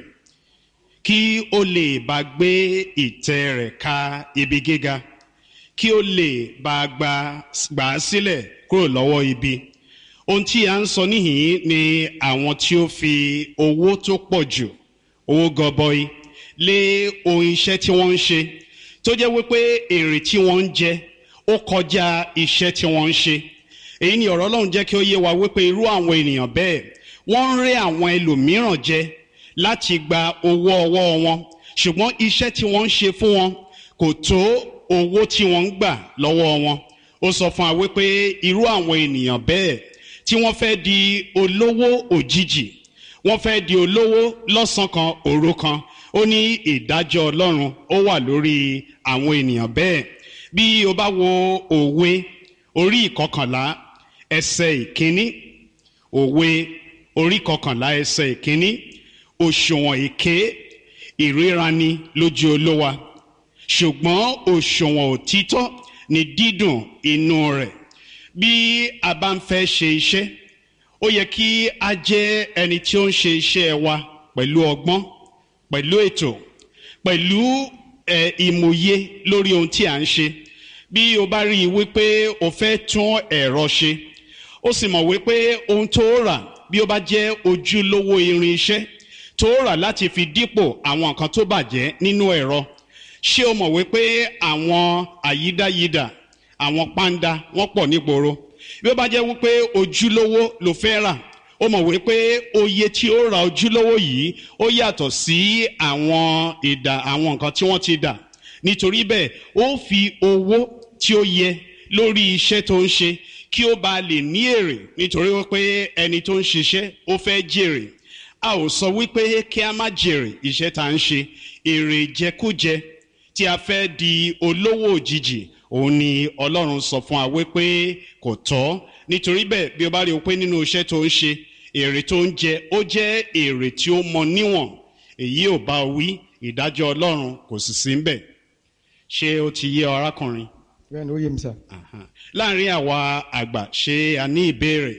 kí ó lè bá gbé ìtẹ́ rẹ̀ ka ibi gíga kí ó lè bá gbà gbà á sílẹ̀ kúrò lọ́wọ́ ibi ohun tí a ń sọ níhìn ni àwọn tí ó fi owó tó pọ̀ jù owó gọbọi lé ohun iṣẹ́ tí wọ́n ń ṣe tó jẹ́ wípé èrè tí wọ́n ń jẹ ó kọjá iṣẹ́ tí wọ́n ń ṣe èyí ni ọ̀rọ̀ ọlọ́run jẹ́ kí ó yé wa wípé irú àwọn ènìyàn bẹ́ẹ̀ wọ́n ń rẹ́ àwọn ẹlòmíràn jẹ láti gba owó ọwọ́ wọn ṣùgbọ́n iṣẹ́ tí wọ́n ń ṣe fún wọn kò tó owó tí wọ́n ń gbà lọ́wọ́ wọn ó sọ fún wa wípé irú àwọn ènìyàn bẹ́ẹ̀ tí wọ́n fẹ́ di olówó òjijì wọ́n fẹ́ di olówó lọ́sàn kan òru kan ó ní ìdájọ́ ọlọ́run ó wà lórí àwọn ènìyàn bẹ́ẹ̀ bí o bá wo òwe orí ìkọkànlá ẹsẹ̀ ìkíní òwe orí ìkọkànlá ẹsẹ̀ ìkíní òṣùwọ̀n èké ìríraní lójú olówa ṣùgbọ́n òṣùwọ̀n òtítọ́ ni dídùn inú rẹ̀ bí a bá ń fẹ́ ṣe iṣẹ́ ó yẹ kí a jẹ́ ẹni tí ó ń ṣe iṣẹ́ wa pẹ̀lú ọgbọ́n pẹ̀lú ètò pẹ̀lú ẹ̀ ìmòye lórí ohun tí à ń ṣe bí o bá rí i wípé o fẹ́ tún ẹ̀rọ ṣe ó sì mọ̀ wípé ohun tó rà bí ó bá jẹ́ ojúlówó irin iṣẹ́ tó rà láti fi dípò àwọn nǹkan tó bàjẹ́ nínú ẹ̀rọ ṣé o mọ̀ wípé àwọn àyídáyidà àwọn pàǹdà wọ́n pọ̀ nígboro bí ó bá jẹ́ wípé ojúlówó ló fẹ́ rà ó mọ̀ wípé oye tí ó ra ojúlówó yìí ó yàtọ̀ sí àwọn ìdà àwọn nǹkan tí wọ́n ti dà nítorí bẹ́ẹ̀ ó fi owó tí ó yẹ lórí iṣẹ́ tó ń ṣe kí ó bá lè ní èrè nítorí wípé ẹni tó ń ṣiṣẹ́ ó fẹ́ jèrè a ò sọ wípé kí a má jèrè iṣẹ́ tá à ń ṣe èrè jẹkújẹ tí a fẹ́ di olówó òjijì òun ni ọlọ́run sọ fún wa wípé kò tọ́ nítorí bẹ́ẹ̀ bí o bá rí o pé nínú iṣẹ́ tó ń ṣe èrè tó ń jẹ ó jẹ́ èrè tí ó mọ níwọ̀n èyí ò bá wí ìdájọ́ ọlọ́run kò sì sí ń bẹ̀ ṣé ó ti yé ọ arákùnrin bẹ́ẹ̀ ni ó yé mi sà. Aha. láàrin àwa àgbà ṣé a ní ìbéèrè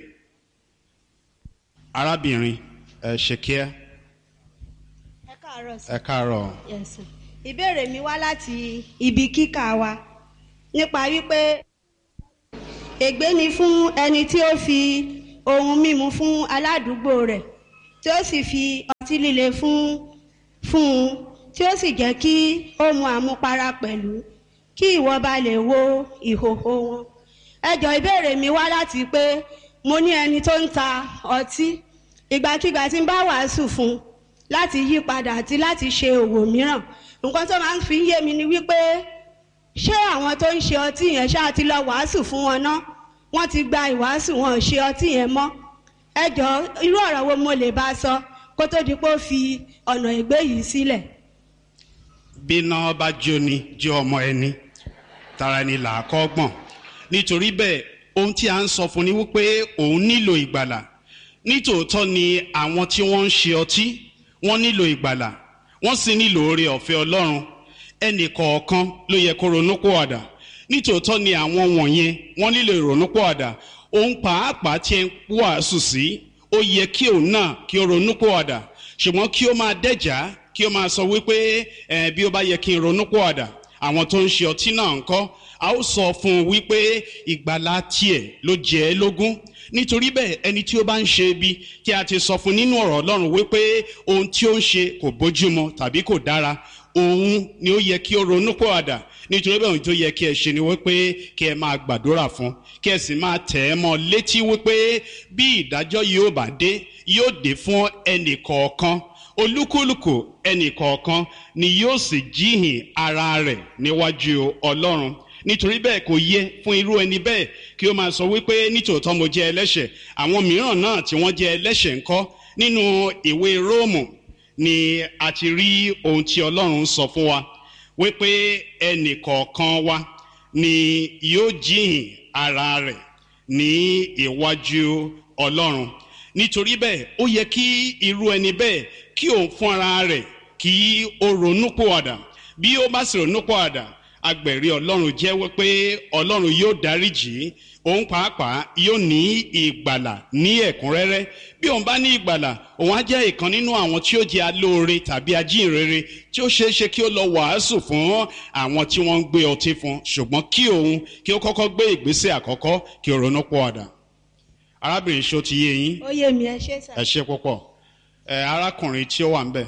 arábìnrin ẹ ṣe kíá ẹ káàárọ̀ sí. ẹ káàárọ̀ Yes, sir. ìbéèrè mi wá láti ibi kíkà wa nípa wípé ègbé ni fún ẹni tí ó fi ohun mímu fún aládùúgbò rẹ̀ tí ó sì fi ọtí líle fún fún un tí ó sì jẹ́ kí ó mu àmupara pẹ̀lú kí ìwọ bá lè wo ìhòhò wọn. ẹjọ́ ìbéèrè mi wá láti pé mo ní ẹni tó ń ta ọtí ìgbàkigbà tí ń bá wàásù fún un láti yí padà àti láti ṣe òwò mìíràn nǹkan tó máa ń fi yé mi ni wípé ṣé àwọn tó ń ṣe ọtí yẹn ṣáà ti lọ wàásù fún wọn ná wọ́n ti gba ìwàásù wọn ò ṣe ọtí yẹn mọ́ ẹjọ́ irú ọ̀rọ̀ wo mo lè bá sọ kó tó di pé ó fi ọ̀nà ìgbé yìí sílẹ̀. bíná bá jóni jẹ́ ọmọ ẹni tara ẹni là á kọ́ gbọ̀n nítorí bẹ́ẹ̀ ohun tí a ń sọ fún ni wípé òun nílò ìgbàlà nítòótọ́ ni àwọn tí wọ́n ń ṣe ọtí wọ́n nílò ìgbàlà wọ́n sì nílò oore ọ̀fẹ́ ọlọ́run ẹnì kọ̀ọ̀kan ló yẹ kó ronúpìwàdà nítòótọ́ ni àwọn wọ̀nyẹn wọ́n nílò ìrònúpìwàdà òun pàápàá tí ń wàásù sí ó yẹ kí òun náà kí ó ronúpìwàdà ṣùgbọ́n kí ó máa dẹ́jà kí ó máa sọ wípé ẹ bí ó bá yẹ kí n ronúpìwàdà àwọn tó ń ṣe ọtí náà ń kọ́ a ó sọ fún un wípé ìgbàlá tiẹ̀ ló jẹ́ ẹ́ lógún nítorí bẹ́ẹ̀ ẹni tí ó bá ń ṣe ibi tí a ti sọ fún nínú ọ̀rọ̀ ọlọ́run wípé ohun tí ó ń ṣe kò bójúmu tàbí kò dára òun ni ó yẹ kí ó ronú pọ̀àdà nítorí bẹ́ẹ̀ ohun tó yẹ kí ẹ ṣe ni wípé kí ẹ máa gbàdúrà fún kí ẹ sì máa tẹ̀ ẹ́ mọ́ létí wípé bí ìdájọ́ yóò bá dé yóò dé fún ẹnì kọ̀ọ̀kan olúkúlùkù ẹnì kọ̀ọ̀kan ni yóò sì jíhìn ara rẹ̀ níwájú ọlọ́run nítorí bẹ́ẹ̀ kò yẹ fún irú ẹni bẹ́ẹ̀ kí ó máa sọ wípé nítòótọ́ mo jẹ́ ẹlẹ́ṣẹ̀ àwọn mìíràn náà tí wọ́n jẹ́ ẹlẹ́ṣẹ̀ ńkọ́ nínú ìwé róòmù ni a ti rí ohun tí ọlọ́run sọ fún wa wípé ẹnì kọ̀ọ̀kan wa ni yóò jíhìn ara rẹ̀ ní iwájú ọlọ́run nítorí bẹ́ẹ̀ ó yẹ kí irú ẹni bẹ́ẹ̀ kí òun fún ara rẹ̀ kí ó ronúpìwàdà bí ó bá sì ronúpìwàdà agbẹ̀rí ọlọ́run jẹ́wọ́ pé ọlọ́run yóò dáríjì òun pàápàá yóò ní ìgbàlà ní ẹ̀kúnrẹ́rẹ́ bí òun bá ní ìgbàlà òun á jẹ́ ìkan nínú àwọn tí ó jẹ́ alóore tàbí ajínrere tí ó ṣeé ṣe kí ó lọ wàásù fún àwọn tí wọ́n ń gbé ọtí fún ṣùgbọ́n kí òun kí ó kọ́kọ́ gbé ìgbésẹ̀ àkọ́kọ́ kí ó ronú pọ̀ ọ̀dà arábìnrin ṣó ti yé yín ó yé mi ẹ ṣé sà. ẹ ṣe púpọ̀ ẹ arákùnrin tí ó wà ń bẹ̀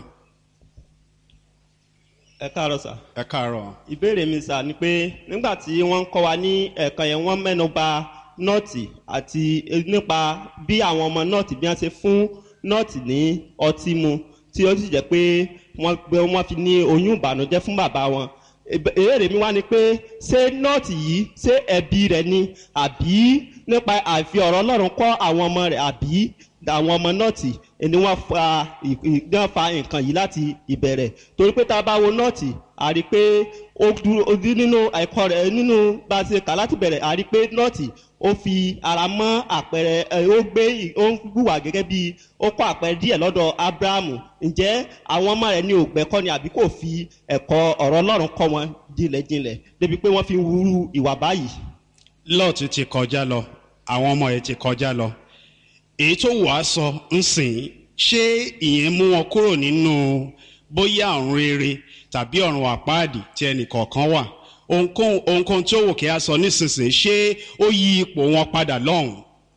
ẹ káàárọ̀ sà. ẹ káàárọ̀ ìbéèrè mi sà ni pé nígbà tí wọ́n ń kọ́ wa ní ẹ̀ka yẹn wọ́n mẹ́nu ba nọ́ọ̀tì àti nípa bí àwọn ọmọ nọ́ọ̀tì bí wọ́n ṣe fún nọ́ọ̀tì ní ọtí mu tí ó sì jẹ́ pé wọ́n gbé wọ́n fi ní oyún ìbànújẹ́ fún bàbá wọn. ìbéèrè mi wá ni pé ṣé nọ́ọ̀tì yìí ṣé ẹbí rẹ̀ ni àbí nípa àfi ọ̀rọ̀ ọlọ́run kọ́ àwọn ọmọ rẹ̀ àbí àwọn ọmọ nọ́ọ̀tì ni wọ́n fa wọ́n fa nǹkan yìí láti ìbẹ̀rẹ̀ torí pé tá a bá wo nọ́ọ̀tì a rí i pé ó dúró ó dí nínú ẹ̀kọ́ rẹ̀ nínú bá a ṣe kà láti bẹ̀rẹ̀ a rí i pé nọ́ọ̀tì ó fi ara mọ́ àpẹẹrẹ ẹ ó gbé ó ń gbùwà gẹ́gẹ́ bí ó kọ́ àpẹẹrẹ díẹ̀ lọ́dọ̀ abrahamu ǹjẹ́ àwọn ọmọ rẹ̀ ní ògbẹ́kọ́ ni àbí kò fi ẹ̀kọ́ ọ̀rọ̀ ọlọ́run kọ́ wọn jinlẹ̀jinlẹ̀ débi pé wọ́n fi ń wúrú ìwà báyìí. lọ́ọ̀tì ti kọjá lọ àwọn ọmọ ẹ̀ ti kọjá lọ èyí tó wàá sọ ń sìn ṣé ìyẹn mú wọn kúrò nínú bóyá ọ̀run rere tàbí ọ̀run àpáàdì tí ẹnì kọ̀ọ̀kan wà ohunkóhun ohunkóhun tí ó wò kí a sọ nísinsìnyí ṣé ó yí ipò wọn padà lọ́hùn.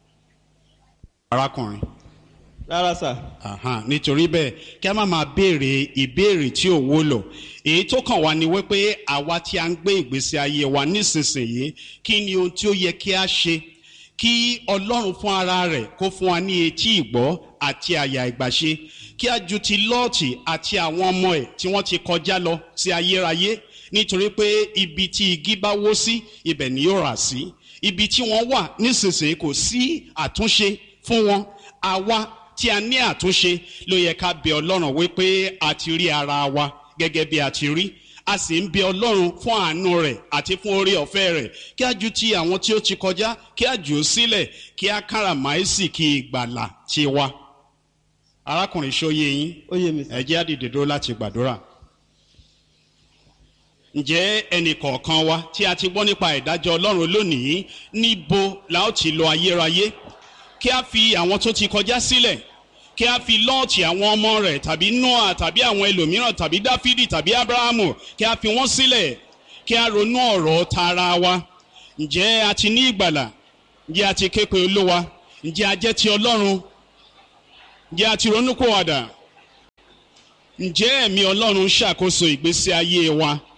arákùnrin rárá sà. Aha, nítorí bẹ́ẹ̀ kí a má máa béèrè ìbéèrè tí ò wúlò èyí tó kàn wá ni wípé àwa tí a ń gbé ìgbésí ayé wa nísinsìnyí kí ni ohun tí ó yẹ kí a ṣe kí ọlọ́run fún ara rẹ̀ kó fún wa ní etí ìgbọ́ àti àyà ìgbàṣe kí a ju ti lọ́ọ̀tì àti àwọn ọmọ ẹ̀ tí wọ́n ti kọjá lọ sí ayérayé nítorí pé ibi tí igi bá wó sí ibẹ̀ ni yóò rà sí ibi tí wọ́n wà nísinsìnyí kò sí àtúnṣe fún wọn àwa tí a ní àtúnṣe ló yẹ ká bẹ ọlọ́run wípé a ti rí ara wa gẹ́gẹ́ bí a ti rí a sì ń bẹ ọlọ́run fún àánú rẹ̀ àti fún orí ọ̀fẹ́ rẹ̀ kí a ju ti àwọn tí ó ti kọjá kí a jù ú sílẹ̀ kí a káràmáìsì kí ìgbàlà ti wa. arákùnrin ṣóyè yín ó yé mi sà. ẹ jẹ́ á dìde dúró láti gbàdúrà. ǹjẹ́ ẹnì kọ̀ọ̀kan wa tí a ti gbọ́ nípa ìdájọ́ ọlọ́run lónìí níbo la ó ti lọ ayérayé kí a fi àwọn tó ti kọjá sílẹ̀ kí a fi lọ́ọ̀tì àwọn ọmọ rẹ̀ tàbí noah tàbí àwọn ẹlòmíràn tàbí dáfídì tàbí abrahamu kí a fi wọ́n sílẹ̀ kí a ronú ọ̀rọ̀ tara wa ǹjẹ́ a ti ní ìgbàlà ǹjẹ́ a ti ké pe olúwa ǹjẹ́ a jẹ́ ti ọlọ́run ǹjẹ́ a ti ronúpìwàdà ǹjẹ́ ẹ̀mí ọlọ́run ṣàkóso ìgbésí ayé wa